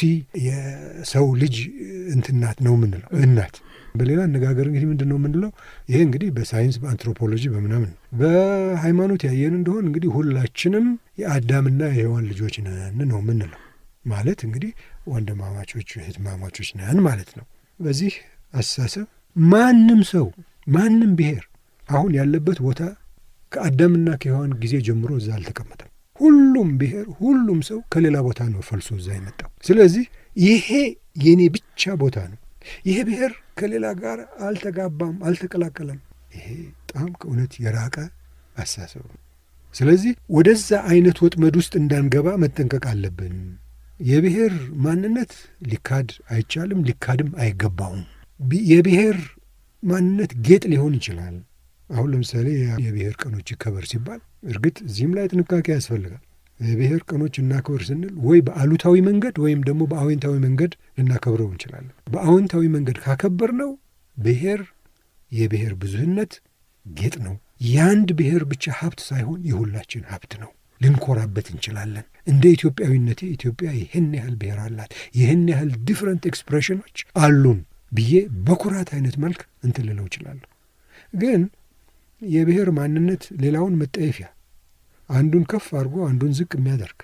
የሰው ልጅ እንትናት ነው የምንለው እናት። በሌላ አነጋገር እንግዲህ ምንድን ነው የምንለው? ይሄ እንግዲህ በሳይንስ በአንትሮፖሎጂ በምናምን በሃይማኖት ያየን እንደሆን እንግዲህ ሁላችንም የአዳምና የሔዋን ልጆች ነን ነው የምንለው። ማለት እንግዲህ ወንድማማቾች እህትማማቾች ነን ማለት ነው። በዚህ አስተሳሰብ ማንም ሰው ማንም ብሔር አሁን ያለበት ቦታ ከአዳምና ከሔዋን ጊዜ ጀምሮ እዛ አልተቀመጠም። ሁሉም ብሔር ሁሉም ሰው ከሌላ ቦታ ነው ፈልሶ እዛ የመጣው። ስለዚህ ይሄ የኔ ብቻ ቦታ ነው፣ ይሄ ብሔር ከሌላ ጋር አልተጋባም፣ አልተቀላቀለም። ይሄ በጣም ከእውነት የራቀ አስተሳሰብ ነው። ስለዚህ ወደዛ አይነት ወጥመድ ውስጥ እንዳንገባ መጠንቀቅ አለብን። የብሔር ማንነት ሊካድ አይቻልም፣ ሊካድም አይገባውም። የብሔር ማንነት ጌጥ ሊሆን ይችላል። አሁን ለምሳሌ የብሔር ቀኖች ይከበር ሲባል እርግጥ እዚህም ላይ ጥንቃቄ ያስፈልጋል። የብሔር ቀኖች እናክብር ስንል ወይ በአሉታዊ መንገድ ወይም ደግሞ በአዎንታዊ መንገድ ልናከብረው እንችላለን። በአዎንታዊ መንገድ ካከበር ነው ብሔር የብሔር ብዙህነት ጌጥ ነው። የአንድ ብሔር ብቻ ሀብት ሳይሆን የሁላችን ሀብት ነው። ልንኮራበት እንችላለን። እንደ ኢትዮጵያዊነቴ ኢትዮጵያ ይህን ያህል ብሔር አላት፣ ይህን ያህል ዲፍረንት ኤክስፕሬሽኖች አሉን ብዬ በኩራት አይነት መልክ እንትን ልለው እችላለሁ። ግን የብሔር ማንነት ሌላውን መጠየፊያ አንዱን ከፍ አድርጎ አንዱን ዝቅ የሚያደርግ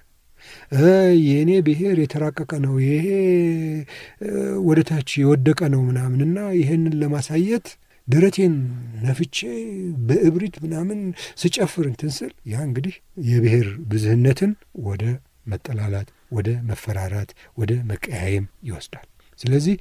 የእኔ ብሔር የተራቀቀ ነው፣ ይሄ ወደ ታች የወደቀ ነው ምናምንና ይህንን ለማሳየት ደረቴን ነፍቼ በእብሪት ምናምን ስጨፍር እንትን ስል ያ እንግዲህ የብሔር ብዝህነትን ወደ መጠላላት፣ ወደ መፈራራት፣ ወደ መቀያየም ይወስዳል። ስለዚህ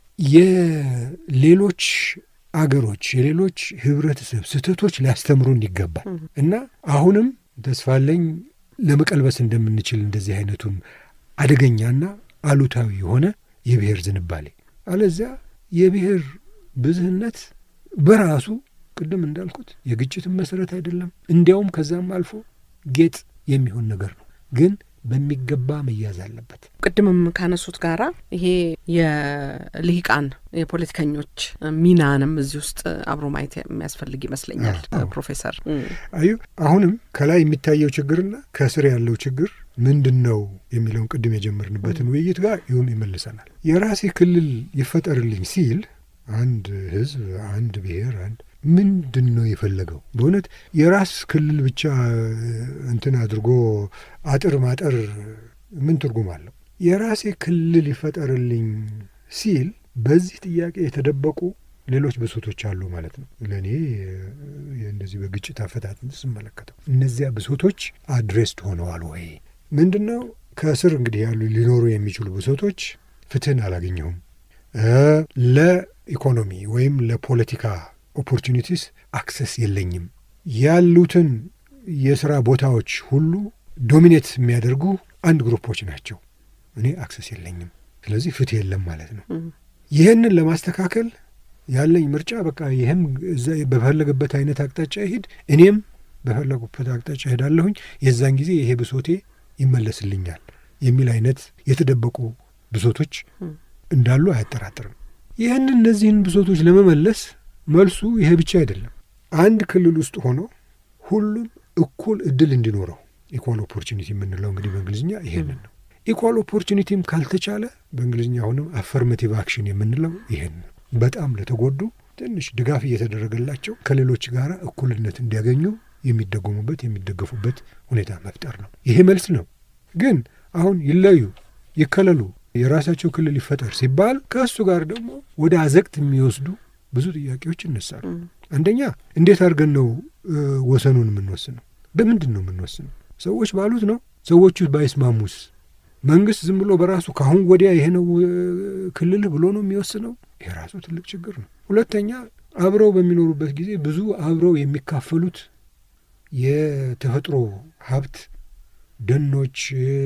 የሌሎች አገሮች የሌሎች ህብረተሰብ ስህተቶች ሊያስተምሩን ይገባል እና አሁንም ተስፋለኝ ለመቀልበስ እንደምንችል እንደዚህ አይነቱን አደገኛና አሉታዊ የሆነ የብሔር ዝንባሌ አለዚያ የብሔር ብዝህነት በራሱ ቅድም እንዳልኩት የግጭትን መሰረት አይደለም። እንዲያውም ከዛም አልፎ ጌጥ የሚሆን ነገር ነው። ግን በሚገባ መያዝ አለበት። ቅድምም ካነሱት ጋራ ይሄ የልሂቃን የፖለቲከኞች ሚናንም እዚህ ውስጥ አብሮ ማየት የሚያስፈልግ ይመስለኛል። አዎ። ፕሮፌሰር አዩ አሁንም ከላይ የሚታየው ችግርና ከስር ያለው ችግር ምንድን ነው የሚለውን ቅድም የጀመርንበትን ውይይት ጋር ይሁን ይመልሰናል። የራሴ ክልል ይፈጠርልኝ ሲል አንድ ህዝብ፣ አንድ ብሔር፣ አንድ ምንድን ነው የፈለገው? በእውነት የራስ ክልል ብቻ እንትን አድርጎ አጥር ማጠር ምን ትርጉም አለው? የራሴ ክልል ይፈጠርልኝ ሲል በዚህ ጥያቄ የተደበቁ ሌሎች ብሶቶች አሉ ማለት ነው። ለእኔ እንደዚህ በግጭት አፈታት ስመለከተው እነዚያ ብሶቶች አድሬስድ ሆነዋል ወይ? ምንድን ነው ከስር እንግዲህ ያሉ ሊኖሩ የሚችሉ ብሶቶች ፍትህን አላገኘሁም፣ ለኢኮኖሚ ወይም ለፖለቲካ ኦፖርቹኒቲስ አክሰስ የለኝም፣ ያሉትን የስራ ቦታዎች ሁሉ ዶሚኔት የሚያደርጉ አንድ ግሩፖች ናቸው፣ እኔ አክሰስ የለኝም፣ ስለዚህ ፍትህ የለም ማለት ነው። ይህንን ለማስተካከል ያለኝ ምርጫ በቃ ይህም እዛ በፈለገበት አይነት አቅጣጫ ይሄድ፣ እኔም በፈለጉበት አቅጣጫ እሄዳለሁኝ፣ የዛን ጊዜ ይሄ ብሶቴ ይመለስልኛል የሚል አይነት የተደበቁ ብሶቶች እንዳሉ አያጠራጥርም። ይህን እነዚህን ብሶቶች ለመመለስ መልሱ ይሄ ብቻ አይደለም። አንድ ክልል ውስጥ ሆኖ ሁሉም እኩል እድል እንዲኖረው ኢኳል ኦፖርቹኒቲ የምንለው እንግዲህ በእንግሊዝኛ ይሄንን ነው። ኢኳል ኦፖርቹኒቲም ካልተቻለ በእንግሊዝኛ አሁንም አፈርማቲቭ አክሽን የምንለው ይሄን ነው። በጣም ለተጎዱ ትንሽ ድጋፍ እየተደረገላቸው ከሌሎች ጋር እኩልነት እንዲያገኙ የሚደጎሙበት የሚደገፉበት ሁኔታ መፍጠር ነው። ይሄ መልስ ነው። ግን አሁን ይለዩ፣ ይከለሉ፣ የራሳቸው ክልል ይፈጠር ሲባል ከእሱ ጋር ደግሞ ወደ አዘቅት የሚወስዱ ብዙ ጥያቄዎች ይነሳሉ። አንደኛ እንዴት አድርገን ነው ወሰኑን የምንወስነው? በምንድን ነው የምንወስነው? ሰዎች ባሉት ነው? ሰዎቹ ባይስማሙስ? መንግስት ዝም ብሎ በራሱ ከአሁን ወዲያ ይሄ ነው ክልልህ ብሎ ነው የሚወስነው? ይሄ ራሱ ትልቅ ችግር ነው። ሁለተኛ አብረው በሚኖሩበት ጊዜ ብዙ አብረው የሚካፈሉት የተፈጥሮ ሀብት ደኖች፣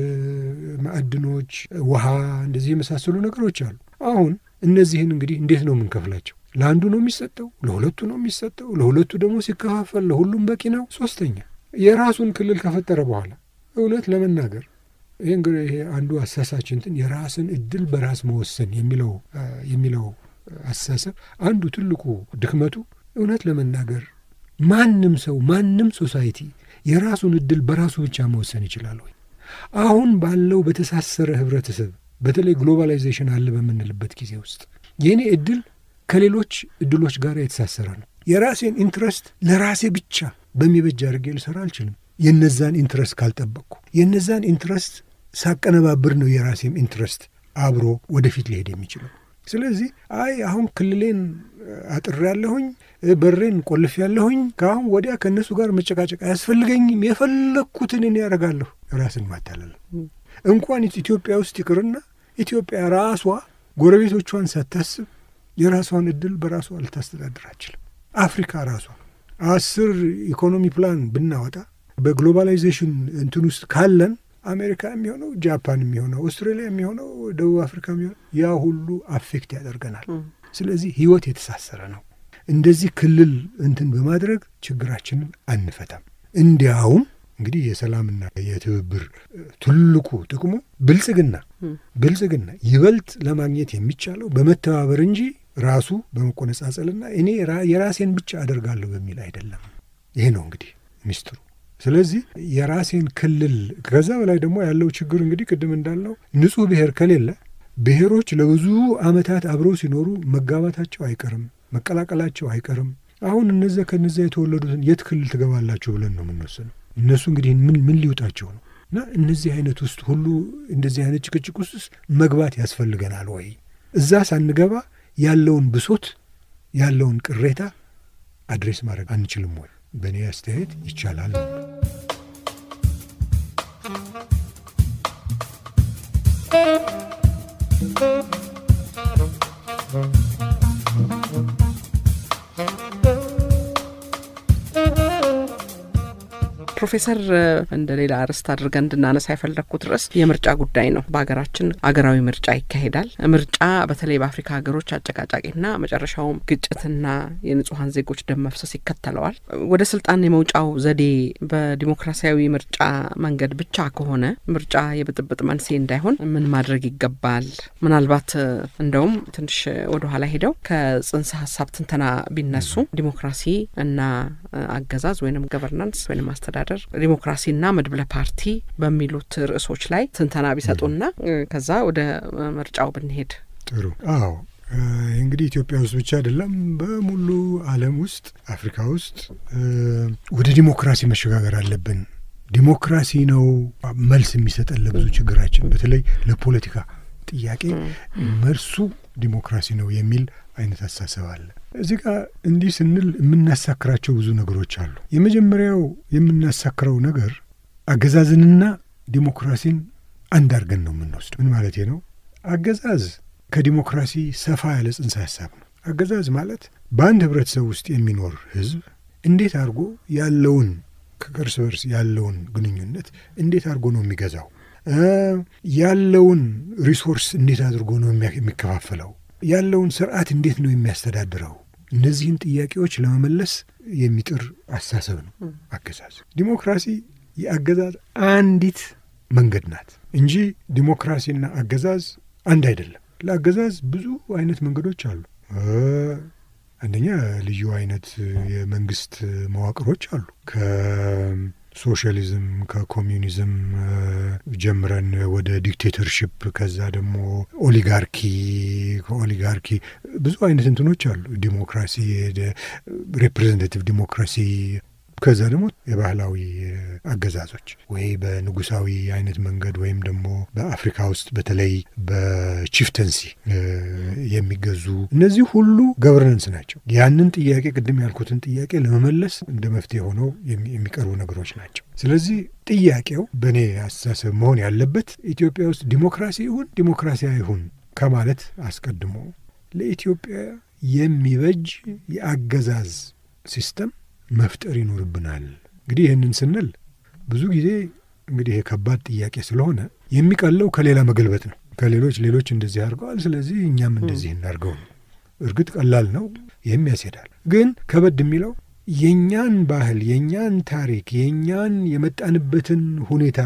ማዕድኖች፣ ውሃ እንደዚህ የመሳሰሉ ነገሮች አሉ። አሁን እነዚህን እንግዲህ እንዴት ነው የምንከፍላቸው? ለአንዱ ነው የሚሰጠው? ለሁለቱ ነው የሚሰጠው? ለሁለቱ ደግሞ ሲከፋፈል ለሁሉም በቂ ነው? ሶስተኛ የራሱን ክልል ከፈጠረ በኋላ እውነት ለመናገር ይህ እንግዲህ ይሄ አንዱ አሳሳች እንትን የራስን እድል በራስ መወሰን የሚለው የሚለው አስተሳሰብ አንዱ ትልቁ ድክመቱ እውነት ለመናገር ማንም ሰው ማንም ሶሳይቲ የራሱን እድል በራሱ ብቻ መወሰን ይችላል ወይ? አሁን ባለው በተሳሰረ ህብረተሰብ በተለይ ግሎባላይዜሽን አለ በምንልበት ጊዜ ውስጥ የእኔ እድል ከሌሎች እድሎች ጋር የተሳሰረ ነው። የራሴን ኢንትረስት ለራሴ ብቻ በሚበጅ አድርጌ ልሰራ አልችልም። የነዛን ኢንትረስት ካልጠበቅኩ የነዛን ኢንትረስት ሳቀነባብር ነው የራሴም ኢንትረስት አብሮ ወደፊት ሊሄድ የሚችለው። ስለዚህ አይ አሁን ክልሌን አጥር ያለሁኝ በሬን ቆልፍ ያለሁኝ ከአሁን ወዲያ ከእነሱ ጋር መጨቃጨቅ አያስፈልገኝም፣ የፈለግኩትን እኔ ያደርጋለሁ። ራስን ማታለል እንኳን ኢትዮጵያ ውስጥ ይቅርና ኢትዮጵያ ራሷ ጎረቤቶቿን ሳታስብ የራሷን እድል በራሷ ልታስተዳድር አችልም። አፍሪካ ራሷ አስር ኢኮኖሚ ፕላን ብናወጣ በግሎባላይዜሽን እንትን ውስጥ ካለን አሜሪካ የሚሆነው ጃፓን የሚሆነው አውስትራሊያ የሚሆነው ደቡብ አፍሪካ የሚሆነው ያ ሁሉ አፌክት ያደርገናል። ስለዚህ ህይወት የተሳሰረ ነው። እንደዚህ ክልል እንትን በማድረግ ችግራችንን አንፈታም። እንዲያውም እንግዲህ የሰላምና የትብብር ትልቁ ጥቅሙ ብልጽግና ብልጽግና ይበልጥ ለማግኘት የሚቻለው በመተባበር እንጂ ራሱ በመቆነጻጸልና እኔ የራሴን ብቻ አደርጋለሁ በሚል አይደለም። ይሄ ነው እንግዲህ ሚስጥሩ። ስለዚህ የራሴን ክልል ከዛ በላይ ደግሞ ያለው ችግር እንግዲህ ቅድም እንዳልነው ንጹህ ብሔር ከሌለ ብሔሮች ለብዙ ዓመታት አብረው ሲኖሩ መጋባታቸው አይቀርም፣ መቀላቀላቸው አይቀርም። አሁን እነዚያ ከነዚያ የተወለዱትን የት ክልል ትገባላችሁ ብለን ነው የምንወስነው። እነሱ እንግዲህ ምን ምን ሊውጣቸው ነው? እና እነዚህ አይነት ውስጥ ሁሉ እንደዚህ አይነት ጭቅጭቅ ውስጥ መግባት ያስፈልገናል ወይ? እዛ ሳንገባ ያለውን ብሶት ያለውን ቅሬታ አድሬስ ማድረግ አንችልም ወይ? በእኔ አስተያየት ይቻላል። ፕሮፌሰር እንደ ሌላ ርዕስት አድርገን እንድናነሳ የፈለግኩት ርዕስ የምርጫ ጉዳይ ነው። በሀገራችን አገራዊ ምርጫ ይካሄዳል። ምርጫ በተለይ በአፍሪካ ሀገሮች አጨቃጫቂና መጨረሻውም ግጭትና የንጹሐን ዜጎች ደም መፍሰስ ይከተለዋል። ወደ ስልጣን የመውጫው ዘዴ በዲሞክራሲያዊ ምርጫ መንገድ ብቻ ከሆነ ምርጫ የብጥብጥ መንስኤ እንዳይሆን ምን ማድረግ ይገባል? ምናልባት እንደውም ትንሽ ወደኋላ ሄደው ከጽንሰ ሀሳብ ትንተና ቢነሱ ዲሞክራሲ እና አገዛዝ ወይም ገቨርናንስ ወይም አስተዳደር ዲሞክራሲና መድብለ ፓርቲ በሚሉት ርዕሶች ላይ ትንተና ቢሰጡና ከዛ ወደ ምርጫው ብንሄድ ጥሩ። አዎ እንግዲህ ኢትዮጵያ ውስጥ ብቻ አይደለም፣ በሙሉ ዓለም ውስጥ አፍሪካ ውስጥ ወደ ዲሞክራሲ መሸጋገር አለብን። ዲሞክራሲ ነው መልስ የሚሰጠን ለብዙ ችግራችን፣ በተለይ ለፖለቲካ ጥያቄ መልሱ ዲሞክራሲ ነው የሚል አይነት አሳሰብ አለ። እዚህ ጋር እንዲህ ስንል የምናሳክራቸው ብዙ ነገሮች አሉ። የመጀመሪያው የምናሳክረው ነገር አገዛዝንና ዲሞክራሲን አንድ አድርገን ነው የምንወስድ። ምን ማለት ነው? አገዛዝ ከዲሞክራሲ ሰፋ ያለ ጽንሰ ሀሳብ ነው። አገዛዝ ማለት በአንድ ህብረተሰብ ውስጥ የሚኖር ህዝብ እንዴት አድርጎ ያለውን ከእርስ በርስ ያለውን ግንኙነት እንዴት አድርጎ ነው የሚገዛው ያለውን ሪሶርስ እንዴት አድርጎ ነው የሚከፋፈለው? ያለውን ስርዓት እንዴት ነው የሚያስተዳድረው? እነዚህን ጥያቄዎች ለመመለስ የሚጥር አስተሳሰብ ነው አገዛዝ። ዲሞክራሲ የአገዛዝ አንዲት መንገድ ናት እንጂ ዲሞክራሲና አገዛዝ አንድ አይደለም። ለአገዛዝ ብዙ አይነት መንገዶች አሉ። አንደኛ ልዩ አይነት የመንግስት መዋቅሮች አሉ። ከሶሻሊዝም ከኮሚዩኒዝም ጀምረን ወደ ዲክቴተርሽፕ፣ ከዛ ደግሞ ኦሊጋርኪ፣ ከኦሊጋርኪ ብዙ አይነት እንትኖች አሉ። ዲሞክራሲ፣ ሪፕሬዘንታቲቭ ዲሞክራሲ ከዛ ደግሞ የባህላዊ አገዛዞች ወይ በንጉሳዊ አይነት መንገድ ወይም ደግሞ በአፍሪካ ውስጥ በተለይ በቺፍተንሲ የሚገዙ እነዚህ ሁሉ ገቨርነንስ ናቸው። ያንን ጥያቄ ቅድም ያልኩትን ጥያቄ ለመመለስ እንደ መፍትሄ ሆነው የሚቀርቡ ነገሮች ናቸው። ስለዚህ ጥያቄው በእኔ አስተሳሰብ መሆን ያለበት ኢትዮጵያ ውስጥ ዲሞክራሲ ይሁን ዲሞክራሲያ ይሁን ከማለት አስቀድሞ ለኢትዮጵያ የሚበጅ የአገዛዝ ሲስተም መፍጠር ይኖርብናል። እንግዲህ ይህንን ስንል ብዙ ጊዜ እንግዲህ ይሄ ከባድ ጥያቄ ስለሆነ የሚቀለው ከሌላ መገልበጥ ነው። ከሌሎች ሌሎች እንደዚህ አድርገዋል፣ ስለዚህ እኛም እንደዚህ እናድርገው ነው። እርግጥ ቀላል ነው፣ ይህም ያስሄዳል። ግን ከበድ የሚለው የእኛን ባህል፣ የእኛን ታሪክ፣ የእኛን የመጣንበትን ሁኔታ፣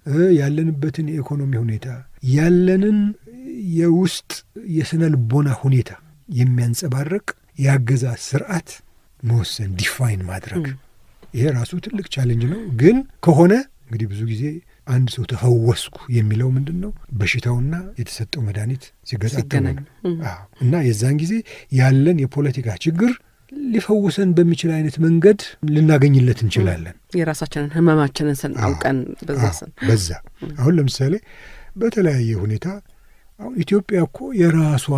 ያለንበትን የኢኮኖሚ ሁኔታ፣ ያለንን የውስጥ የስነ ልቦና ሁኔታ የሚያንጸባርቅ የአገዛዝ ስርዓት መወሰን ዲፋይን ማድረግ ይሄ ራሱ ትልቅ ቻሌንጅ ነው። ግን ከሆነ እንግዲህ ብዙ ጊዜ አንድ ሰው ተፈወስኩ የሚለው ምንድን ነው? በሽታውና የተሰጠው መድኃኒት ሲገጣጠሙ ነው እና የዛን ጊዜ ያለን የፖለቲካ ችግር ሊፈውሰን በሚችል አይነት መንገድ ልናገኝለት እንችላለን። የራሳችንን ህመማችንን ስናውቀን በዛ ስን በዛ አሁን ለምሳሌ በተለያየ ሁኔታ አሁን ኢትዮጵያ እኮ የራሷ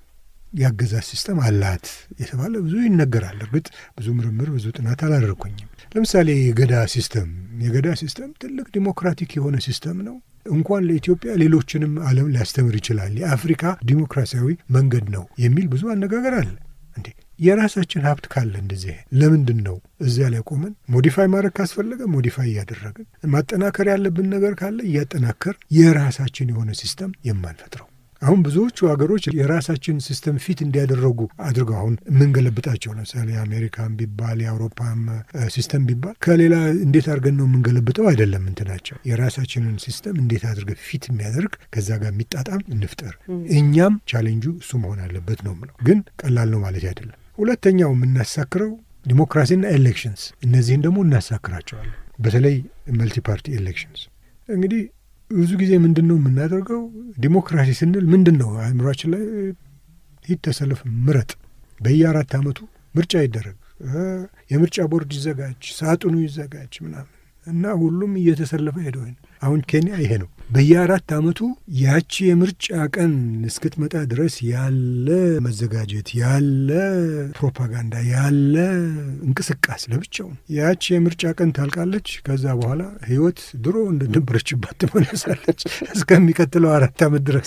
የአገዛዝ ሲስተም አላት የተባለ ብዙ ይነገራል። እርግጥ ብዙ ምርምር ብዙ ጥናት አላደረኩኝም። ለምሳሌ የገዳ ሲስተም የገዳ ሲስተም ትልቅ ዲሞክራቲክ የሆነ ሲስተም ነው። እንኳን ለኢትዮጵያ ሌሎችንም ዓለም ሊያስተምር ይችላል። የአፍሪካ ዲሞክራሲያዊ መንገድ ነው የሚል ብዙ አነጋገር አለ። እንዴ የራሳችን ሀብት ካለ እንደዚህ ለምንድን ነው እዚያ ላይ ቆመን ሞዲፋይ ማድረግ ካስፈለገ ሞዲፋይ እያደረግን ማጠናከር ያለብን ነገር ካለ እያጠናከር የራሳችን የሆነ ሲስተም የማንፈጥረው አሁን ብዙዎቹ ሀገሮች የራሳችን ሲስተም ፊት እንዲያደረጉ አድርገው አሁን የምንገለብጣቸው ለምሳሌ የአሜሪካን ቢባል የአውሮፓም ሲስተም ቢባል ከሌላ እንዴት አድርገን ነው የምንገለብጠው አይደለም እንትናቸው የራሳችንን ሲስተም እንዴት አድርገን ፊት የሚያደርግ ከዛ ጋር የሚጣጣም እንፍጠር። እኛም ቻሌንጁ እሱ መሆን አለበት ነው ምለው። ግን ቀላል ነው ማለት አይደለም። ሁለተኛው የምናሳክረው ዲሞክራሲና ኤሌክሽንስ፣ እነዚህን ደግሞ እናሳክራቸዋለን። በተለይ መልቲ ፓርቲ ኤሌክሽንስ እንግዲህ ብዙ ጊዜ ምንድን ነው የምናደርገው? ዲሞክራሲ ስንል ምንድን ነው አእምሯችን ላይ ሂድ፣ ተሰልፍ፣ ምረጥ፣ በየአራት ዓመቱ ምርጫ ይደረግ፣ የምርጫ ቦርድ ይዘጋጅ፣ ሳጥኑ ይዘጋጅ ምናምን እና ሁሉም እየተሰለፈ ሄደ አሁን ኬንያ ይሄ ነው። በየአራት ዓመቱ ያቺ የምርጫ ቀን እስክትመጣ ድረስ ያለ መዘጋጀት፣ ያለ ፕሮፓጋንዳ፣ ያለ እንቅስቃሴ ለብቻው ያቺ የምርጫ ቀን ታልቃለች። ከዛ በኋላ ህይወት ድሮ እንደነበረችባት ትመለሳለች እስከሚቀጥለው አራት ዓመት ድረስ።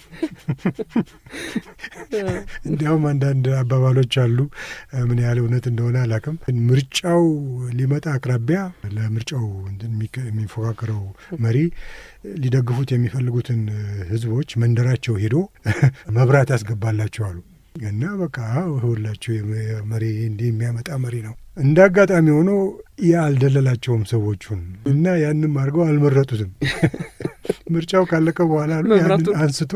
እንዲያውም አንዳንድ አባባሎች አሉ። ምን ያህል እውነት እንደሆነ አላውቅም። ምርጫው ሊመጣ አቅራቢያ ለምርጫው የሚፎካከረው መሪ ሊደግፉት የሚፈልጉትን ህዝቦች መንደራቸው ሄዶ መብራት ያስገባላቸው አሉ እና በቃ ሁላቸው መሪ እንዲህ የሚያመጣ መሪ ነው። እንደ አጋጣሚ ሆኖ ያ አልደለላቸውም ሰዎቹን እና ያንም አድርገው አልመረጡትም። ምርጫው ካለቀ በኋላ ያንን አንስቶ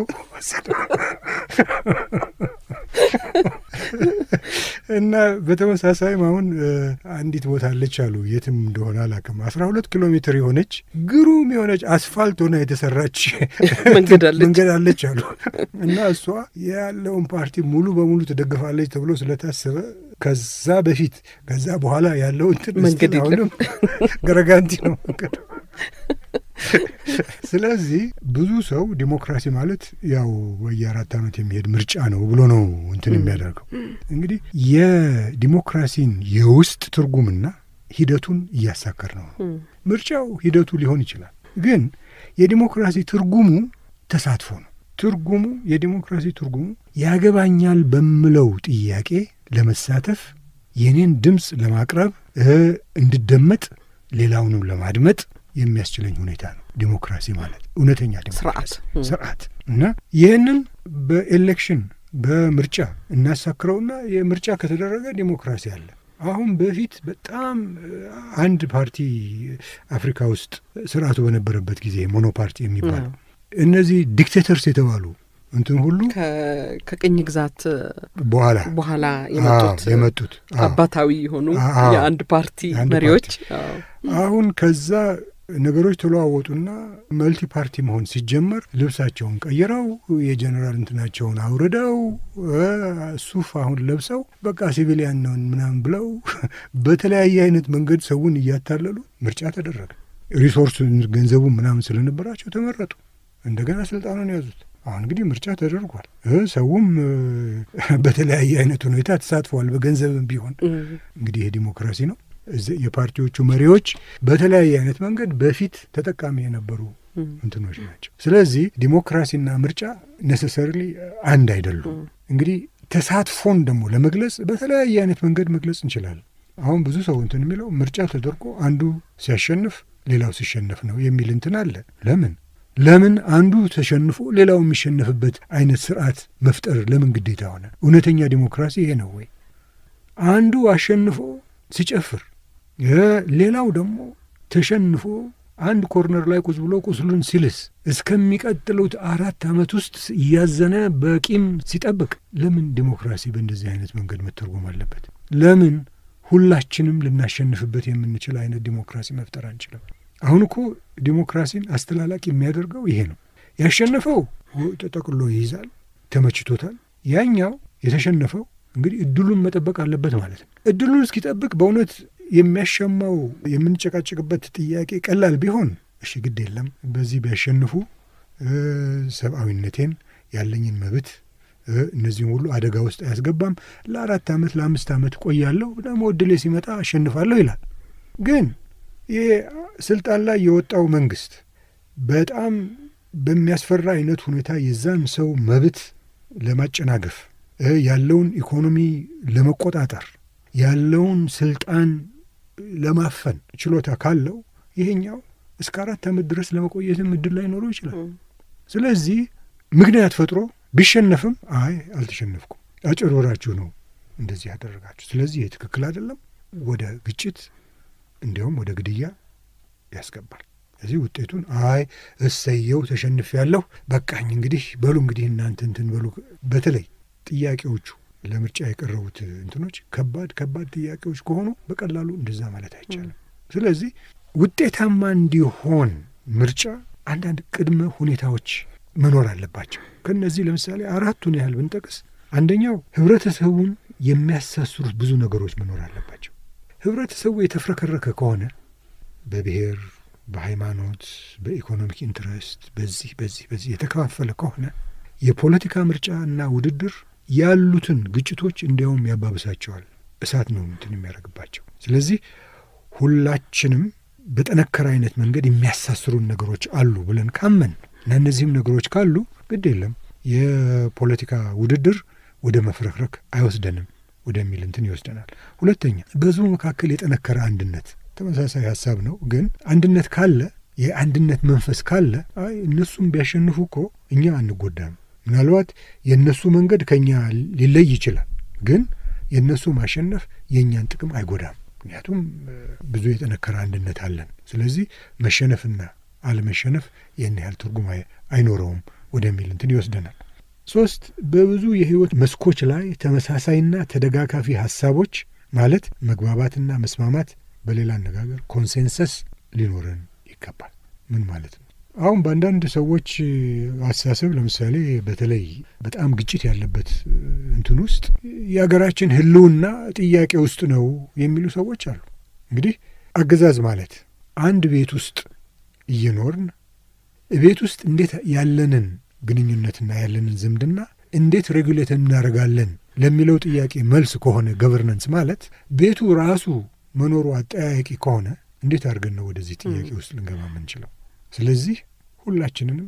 እና በተመሳሳይም አሁን አንዲት ቦታ አለች አሉ የትም እንደሆነ አላውቅም። አስራ ሁለት ኪሎ ሜትር የሆነች ግሩም የሆነች አስፋልት ሆና የተሰራች መንገድ አለች አሉ እና እሷ ያለውን ፓርቲ ሙሉ በሙሉ ትደግፋለች ተብሎ ስለታሰበ ከዛ በፊት ከዛ በኋላ ያለው እንትን መንገድ አሁንም ገረጋንቲ ነው መንገዱ። ስለዚህ ብዙ ሰው ዲሞክራሲ ማለት ያው በየአራት ዓመት የሚሄድ ምርጫ ነው ብሎ ነው እንትን የሚያደርገው። እንግዲህ የዲሞክራሲን የውስጥ ትርጉምና ሂደቱን እያሳከር ነው። ምርጫው ሂደቱ ሊሆን ይችላል፣ ግን የዲሞክራሲ ትርጉሙ ተሳትፎ ነው። ትርጉሙ የዲሞክራሲ ትርጉሙ ያገባኛል በምለው ጥያቄ ለመሳተፍ የኔን ድምፅ ለማቅረብ እንድደመጥ ሌላውንም ለማድመጥ የሚያስችለኝ ሁኔታ ነው ዲሞክራሲ ማለት እውነተኛ ዲሞክራሲ ስርዓት እና ይህንን በኤሌክሽን በምርጫ እናሳክረውና የምርጫ ከተደረገ ዲሞክራሲ አለ። አሁን በፊት በጣም አንድ ፓርቲ አፍሪካ ውስጥ ስርዓቱ በነበረበት ጊዜ ሞኖ ፓርቲ የሚባለው እነዚህ ዲክቴተርስ የተባሉ እንትን ሁሉ ከቅኝ ግዛት በኋላ በኋላ የመጡት የመጡት አባታዊ የሆኑ የአንድ ፓርቲ መሪዎች አሁን ከዛ ነገሮች ተለዋወጡና መልቲ ፓርቲ መሆን ሲጀመር ልብሳቸውን ቀይረው የጀኔራል እንትናቸውን አውርደው ሱፍ አሁን ለብሰው በቃ ሲቪሊያን ነውን ምናምን ብለው በተለያየ አይነት መንገድ ሰውን እያታለሉ ምርጫ ተደረገ። ሪሶርስ ገንዘቡ ምናምን ስለነበራቸው ተመረጡ። እንደገና ስልጣኑን ያዙት። አሁን እንግዲህ ምርጫ ተደርጓል። ሰውም በተለያየ አይነት ሁኔታ ተሳትፈዋል። በገንዘብም ቢሆን እንግዲህ ይሄ ዲሞክራሲ ነው። የፓርቲዎቹ መሪዎች በተለያየ አይነት መንገድ በፊት ተጠቃሚ የነበሩ እንትኖች ናቸው። ስለዚህ ዲሞክራሲና ምርጫ ኔሴሰርሊ አንድ አይደሉም። እንግዲህ ተሳትፎን ደግሞ ለመግለጽ በተለያየ አይነት መንገድ መግለጽ እንችላለን። አሁን ብዙ ሰው እንትን የሚለው ምርጫ ተደርጎ አንዱ ሲያሸንፍ ሌላው ሲሸነፍ ነው የሚል እንትን አለ። ለምን ለምን አንዱ ተሸንፎ ሌላው የሚሸነፍበት አይነት ስርዓት መፍጠር ለምን ግዴታ ሆነ? እውነተኛ ዲሞክራሲ ይሄ ነው ወይ? አንዱ አሸንፎ ሲጨፍር ሌላው ደግሞ ተሸንፎ አንድ ኮርነር ላይ ቁጭ ብሎ ቁስሉን ሲልስ እስከሚቀጥሉት አራት ዓመት ውስጥ እያዘነ በቂም ሲጠብቅ ለምን ዲሞክራሲ በእንደዚህ አይነት መንገድ መተርጎም አለበት? ለምን ሁላችንም ልናሸንፍበት የምንችል አይነት ዲሞክራሲ መፍጠር አንችልም? አሁን እኮ ዲሞክራሲን አስተላላቂ የሚያደርገው ይሄ ነው። ያሸነፈው ተጠቅሎ ይይዛል፣ ተመችቶታል። ያኛው የተሸነፈው እንግዲህ እድሉን መጠበቅ አለበት ማለት ነው። እድሉን እስኪጠብቅ በእውነት የሚያሸማው የምንጨቃጭቅበት ጥያቄ ቀላል ቢሆን እሺ ግድ የለም በዚህ ቢያሸንፉ ሰብአዊነቴን ያለኝን መብት እነዚህም ሁሉ አደጋ ውስጥ አያስገባም፣ ለአራት ዓመት ለአምስት ዓመት ቆያለሁ፣ ደግሞ እድሌ ሲመጣ አሸንፋለሁ ይላል። ግን ይሄ ስልጣን ላይ የወጣው መንግስት በጣም በሚያስፈራ አይነት ሁኔታ የዛን ሰው መብት ለማጨናገፍ ያለውን ኢኮኖሚ ለመቆጣጠር ያለውን ስልጣን ለማፈን ችሎታ ካለው ይሄኛው እስከ አራት ዓመት ድረስ ለመቆየትም እድል ላይኖረው ይችላል። ስለዚህ ምክንያት ፈጥሮ ቢሸነፍም አይ አልተሸነፍኩም፣ አጭበርብራችሁ ነው እንደዚህ ያደረጋችሁ፣ ስለዚህ ይህ ትክክል አይደለም፣ ወደ ግጭት እንዲያውም ወደ ግድያ ያስገባል። ስለዚህ ውጤቱን አይ እሰየው ተሸንፍ ያለሁ በቃኝ፣ እንግዲህ በሉ እንግዲህ እናንተ እንትን በሉ። በተለይ ጥያቄዎቹ ለምርጫ የቀረቡት እንትኖች ከባድ ከባድ ጥያቄዎች ከሆኑ በቀላሉ እንደዛ ማለት አይቻልም። ስለዚህ ውጤታማ እንዲሆን ምርጫ አንዳንድ ቅድመ ሁኔታዎች መኖር አለባቸው። ከእነዚህ ለምሳሌ አራቱን ያህል ብንጠቅስ፣ አንደኛው ህብረተሰቡን የሚያሳስሩት ብዙ ነገሮች መኖር አለባቸው። ህብረተሰቡ የተፍረከረከ ከሆነ በብሔር፣ በሃይማኖት፣ በኢኮኖሚክ ኢንትረስት በዚህ በዚህ በዚህ የተከፋፈለ ከሆነ የፖለቲካ ምርጫ እና ውድድር ያሉትን ግጭቶች እንዲያውም ያባብሳቸዋል። እሳት ነው እንትን የሚያደርግባቸው። ስለዚህ ሁላችንም በጠነከረ አይነት መንገድ የሚያሳስሩን ነገሮች አሉ ብለን ካመን እና እነዚህም ነገሮች ካሉ ግድ የለም የፖለቲካ ውድድር ወደ መፍረክረክ አይወስደንም ወደሚል እንትን ይወስደናል። ሁለተኛ በህዝቡ መካከል የጠነከረ አንድነት ተመሳሳይ ሀሳብ ነው። ግን አንድነት ካለ የአንድነት መንፈስ ካለ አይ እነሱም ቢያሸንፉ እኮ እኛ አንጎዳም። ምናልባት የእነሱ መንገድ ከኛ ሊለይ ይችላል፣ ግን የእነሱ ማሸነፍ የእኛን ጥቅም አይጎዳም። ምክንያቱም ብዙ የጠነከረ አንድነት አለን። ስለዚህ መሸነፍና አለመሸነፍ ይህን ያህል ትርጉም አይኖረውም ወደሚል እንትን ይወስደናል። ሶስት በብዙ የህይወት መስኮች ላይ ተመሳሳይና ተደጋጋፊ ሀሳቦች ማለት መግባባትና መስማማት፣ በሌላ አነጋገር ኮንሴንሰስ ሊኖረን ይገባል። ምን ማለት ነው? አሁን በአንዳንድ ሰዎች አስተሳሰብ ለምሳሌ በተለይ በጣም ግጭት ያለበት እንትን ውስጥ የሀገራችን ህልውና ጥያቄ ውስጥ ነው የሚሉ ሰዎች አሉ። እንግዲህ አገዛዝ ማለት አንድ ቤት ውስጥ እየኖርን ቤት ውስጥ እንዴት ያለንን ግንኙነትና ያለንን ዝምድና እንዴት ሬጉሌት እናደርጋለን ለሚለው ጥያቄ መልስ ከሆነ ገቨርነንስ ማለት ቤቱ ራሱ መኖሩ አጠያያቂ ከሆነ እንዴት አድርገን ነው ወደዚህ ጥያቄ ውስጥ ልንገባ የምንችለው? ስለዚህ ሁላችንንም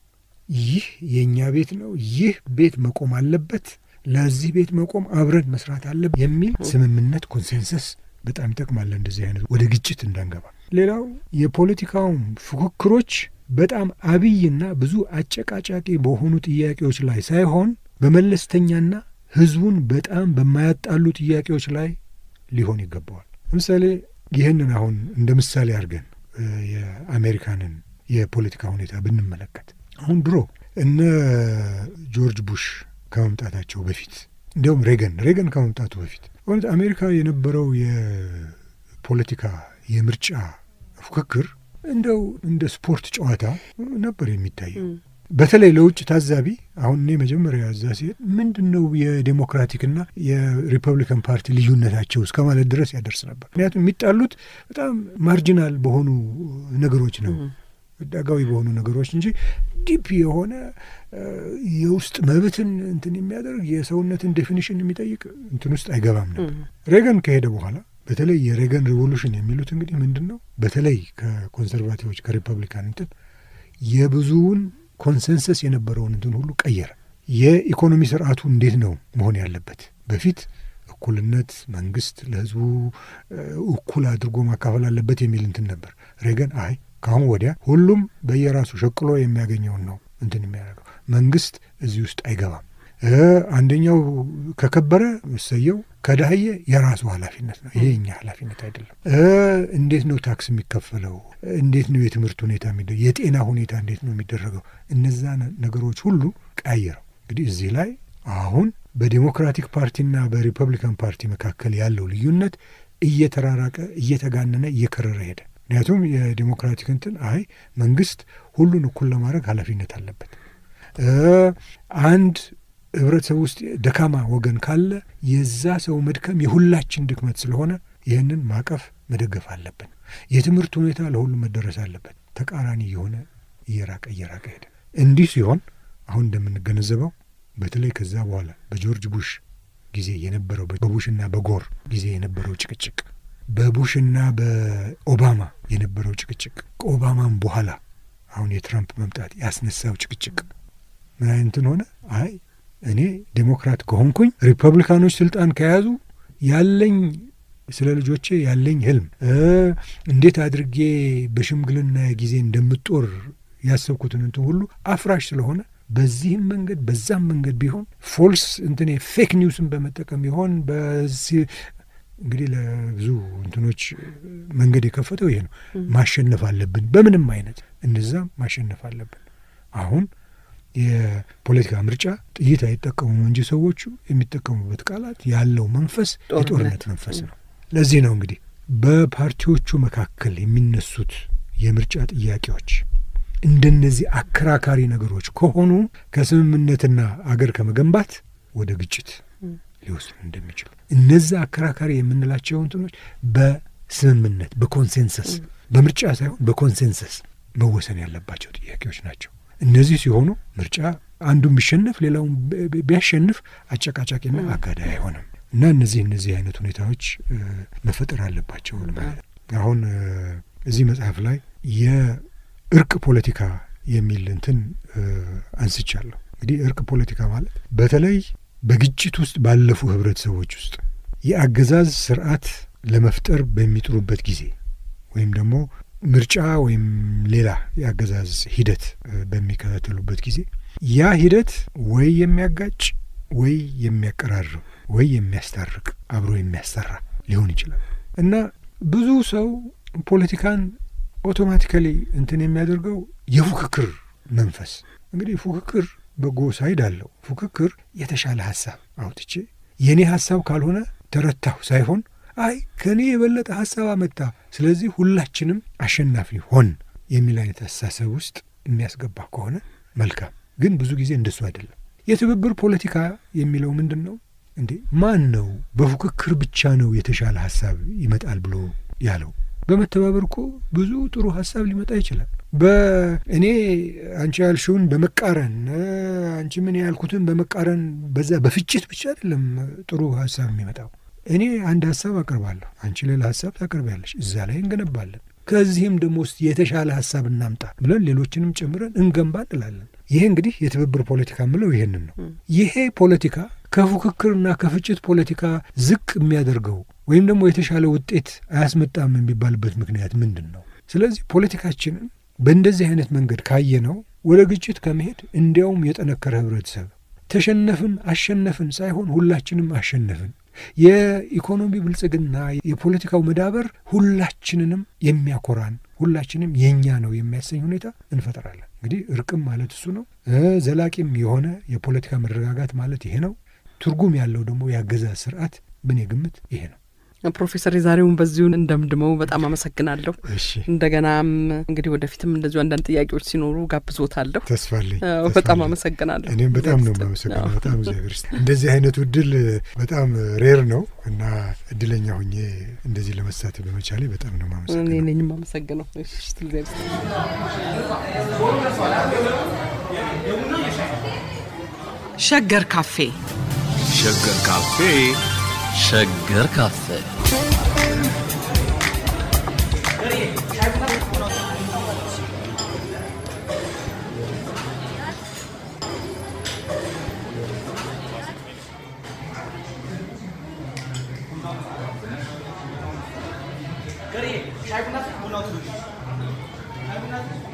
ይህ የእኛ ቤት ነው፣ ይህ ቤት መቆም አለበት፣ ለዚህ ቤት መቆም አብረን መስራት አለብን የሚል ስምምነት ኮንሴንሰስ በጣም ይጠቅማል እንደዚህ አይነት ወደ ግጭት እንዳንገባ። ሌላው የፖለቲካውም ፉክክሮች በጣም አብይና ብዙ አጨቃጫቂ በሆኑ ጥያቄዎች ላይ ሳይሆን በመለስተኛና ህዝቡን በጣም በማያጣሉ ጥያቄዎች ላይ ሊሆን ይገባዋል። ለምሳሌ ይህንን አሁን እንደ ምሳሌ አድርገን የአሜሪካንን የፖለቲካ ሁኔታ ብንመለከት አሁን ድሮ እነ ጆርጅ ቡሽ ከመምጣታቸው በፊት እንዲያውም ሬገን ሬገን ከመምጣቱ በፊት በእውነት አሜሪካ የነበረው የፖለቲካ የምርጫ ፉክክር እንደው እንደ ስፖርት ጨዋታ ነበር የሚታየው። በተለይ ለውጭ ታዛቢ አሁን እኔ መጀመሪያ እዛ ሲሄድ ምንድን ነው የዴሞክራቲክና የሪፐብሊካን ፓርቲ ልዩነታቸው እስከ ማለት ድረስ ያደርስ ነበር። ምክንያቱም የሚጣሉት በጣም ማርጂናል በሆኑ ነገሮች ነው ዳጋዊ በሆኑ ነገሮች እንጂ ዲፕ የሆነ የውስጥ መብትን እንትን የሚያደርግ የሰውነትን ዴፊኒሽን የሚጠይቅ እንትን ውስጥ አይገባም ነበር። ሬገን ከሄደ በኋላ በተለይ የሬገን ሪቮሉሽን የሚሉት እንግዲህ ምንድን ነው በተለይ ከኮንሰርቫቲቮች ከሪፐብሊካን እንትን የብዙውን ኮንሰንሰስ የነበረውን እንትን ሁሉ ቀየረ። የኢኮኖሚ ስርዓቱ እንዴት ነው መሆን ያለበት? በፊት እኩልነት፣ መንግስት ለህዝቡ እኩል አድርጎ ማካፈል አለበት የሚል እንትን ነበር። ሬገን አይ ከአሁን ወዲያ ሁሉም በየራሱ ሸቅሎ የሚያገኘውን ነው እንትን የሚያደርገው መንግስት እዚህ ውስጥ አይገባም። አንደኛው ከከበረ እሰየው፣ ከዳህየ የራሱ ኃላፊነት ነው። ይሄ እኛ ኃላፊነት አይደለም። እንዴት ነው ታክስ የሚከፈለው? እንዴት ነው የትምህርት ሁኔታ የሚደ የጤና ሁኔታ እንዴት ነው የሚደረገው? እነዛ ነገሮች ሁሉ ቀያየረው። እንግዲህ እዚህ ላይ አሁን በዴሞክራቲክ ፓርቲና በሪፐብሊካን ፓርቲ መካከል ያለው ልዩነት እየተራራቀ እየተጋነነ እየከረረ ሄደ። ምክንያቱም የዴሞክራቲክ እንትን አይ መንግስት ሁሉን እኩል ለማድረግ ኃላፊነት አለበት አንድ ህብረተሰብ ውስጥ ደካማ ወገን ካለ የዛ ሰው መድከም የሁላችን ድክመት ስለሆነ ይህንን ማቀፍ መደገፍ አለብን። የትምህርት ሁኔታ ለሁሉም መደረስ አለበት። ተቃራኒ የሆነ እየራቀ እየራቀ ሄደ። እንዲህ ሲሆን አሁን እንደምንገነዘበው በተለይ ከዛ በኋላ በጆርጅ ቡሽ ጊዜ የነበረው በቡሽና በጎር ጊዜ የነበረው ጭቅጭቅ፣ በቡሽና በኦባማ የነበረው ጭቅጭቅ፣ ከኦባማም በኋላ አሁን የትራምፕ መምጣት ያስነሳው ጭቅጭቅ ምን አይነትን ሆነ? አይ እኔ ዴሞክራት ከሆንኩኝ ሪፐብሊካኖች ስልጣን ከያዙ ያለኝ ስለ ልጆቼ ያለኝ ህልም እንዴት አድርጌ በሽምግልና ጊዜ እንደምጦር ያሰብኩትን እንትን ሁሉ አፍራሽ ስለሆነ በዚህም መንገድ በዛም መንገድ ቢሆን ፎልስ እንትኔ ፌክ ኒውስን በመጠቀም ይሆን በዚህ እንግዲህ ለብዙ እንትኖች መንገድ የከፈተው ይሄ ነው። ማሸነፍ አለብን፣ በምንም አይነት እነዛም ማሸነፍ አለብን። አሁን የፖለቲካ ምርጫ ጥይት አይጠቀሙም እንጂ ሰዎቹ የሚጠቀሙበት ቃላት ያለው መንፈስ የጦርነት መንፈስ ነው። ለዚህ ነው እንግዲህ በፓርቲዎቹ መካከል የሚነሱት የምርጫ ጥያቄዎች እንደነዚህ አከራካሪ ነገሮች ከሆኑ ከስምምነትና አገር ከመገንባት ወደ ግጭት ሊወስዱ እንደሚችሉ እነዛ አከራካሪ የምንላቸው እንትኖች በስምምነት በኮንሴንሰስ በምርጫ ሳይሆን በኮንሴንሰስ መወሰን ያለባቸው ጥያቄዎች ናቸው። እነዚህ ሲሆኑ ምርጫ አንዱን ቢሸነፍ ሌላውን ቢያሸንፍ አጨቃጫቂና አጋዳይ አይሆንም እና እነዚህ እነዚህ አይነት ሁኔታዎች መፈጠር አለባቸው። አሁን እዚህ መጽሐፍ ላይ የእርቅ ፖለቲካ የሚል እንትን አንስቻለሁ። እንግዲህ እርቅ ፖለቲካ ማለት በተለይ በግጭት ውስጥ ባለፉ ህብረተሰቦች ውስጥ የአገዛዝ ስርዓት ለመፍጠር በሚጥሩበት ጊዜ ወይም ደግሞ ምርጫ ወይም ሌላ የአገዛዝ ሂደት በሚከታተሉበት ጊዜ ያ ሂደት ወይ የሚያጋጭ ወይ የሚያቀራርብ ወይ የሚያስታርቅ አብሮ የሚያሰራ ሊሆን ይችላል እና ብዙ ሰው ፖለቲካን ኦቶማቲካሊ እንትን የሚያደርገው የፉክክር መንፈስ እንግዲህ ፉክክር በጎ ሳይድ አለው። ፉክክር የተሻለ ሀሳብ አውጥቼ የእኔ ሀሳብ ካልሆነ ተረታሁ ሳይሆን አይ ከእኔ የበለጠ ሀሳብ አመጣ፣ ስለዚህ ሁላችንም አሸናፊ ሆን የሚል አይነት አስተሳሰብ ውስጥ የሚያስገባ ከሆነ መልካም። ግን ብዙ ጊዜ እንደሱ አይደለም። የትብብር ፖለቲካ የሚለው ምንድን ነው እንዴ? ማን ነው በፉክክር ብቻ ነው የተሻለ ሀሳብ ይመጣል ብሎ ያለው? በመተባበር እኮ ብዙ ጥሩ ሀሳብ ሊመጣ ይችላል። በእኔ አንቺ ያልሽውን በመቃረን አንቺ ምን ያልኩትን በመቃረን በዛ በፍጭት ብቻ አይደለም ጥሩ ሀሳብ የሚመጣው። እኔ አንድ ሀሳብ አቅርባለሁ፣ አንቺ ሌላ ሀሳብ ታቀርቢያለሽ፣ እዛ ላይ እንገነባለን። ከዚህም ደግሞ ውስጥ የተሻለ ሀሳብ እናምጣ ብለን ሌሎችንም ጨምረን እንገንባ እንላለን። ይሄ እንግዲህ የትብብር ፖለቲካ የምለው ይሄንን ነው። ይሄ ፖለቲካ ከፉክክርና ከፍጭት ፖለቲካ ዝቅ የሚያደርገው ወይም ደግሞ የተሻለ ውጤት አያስመጣም የሚባልበት ምክንያት ምንድን ነው? ስለዚህ ፖለቲካችንን በእንደዚህ አይነት መንገድ ካየነው ወደ ግጭት ከመሄድ እንዲያውም የጠነከረ ህብረተሰብ ተሸነፍን አሸነፍን ሳይሆን ሁላችንም አሸነፍን የኢኮኖሚ ብልጽግና የፖለቲካው መዳበር ሁላችንንም የሚያኮራን ሁላችንም የእኛ ነው የሚያሰኝ ሁኔታ እንፈጥራለን። እንግዲህ እርቅም ማለት እሱ ነው። ዘላቂም የሆነ የፖለቲካ መረጋጋት ማለት ይሄ ነው። ትርጉም ያለው ደግሞ የአገዛዝ ስርዓት በእኔ ግምት ይሄ ነው። ፕሮፌሰር የዛሬውን በዚሁን እንደምድመው በጣም አመሰግናለሁ። እሺ እንደገናም እንግዲህ ወደፊትም እንደዚሁ አንዳንድ ጥያቄዎች ሲኖሩ ጋብዞታለሁ። ተስፋለኝ በጣም አመሰግናለሁ። እኔም በጣም ነው የማመሰግነው። በጣም እግዚአብሔር ይስጥ። እንደዚህ አይነቱ እድል በጣም ሬር ነው እና እድለኛ ሁኜ እንደዚህ ለመሳተፍ በመቻሌ በጣም ነው እኔ የማመሰግነው። ነኝ የማመሰግነው። እሺ እግዚአብሔር ይስጥ። ሸገር ካፌ ሸገር ካፌ ሸገር ካፌ Shayi kuna? Muna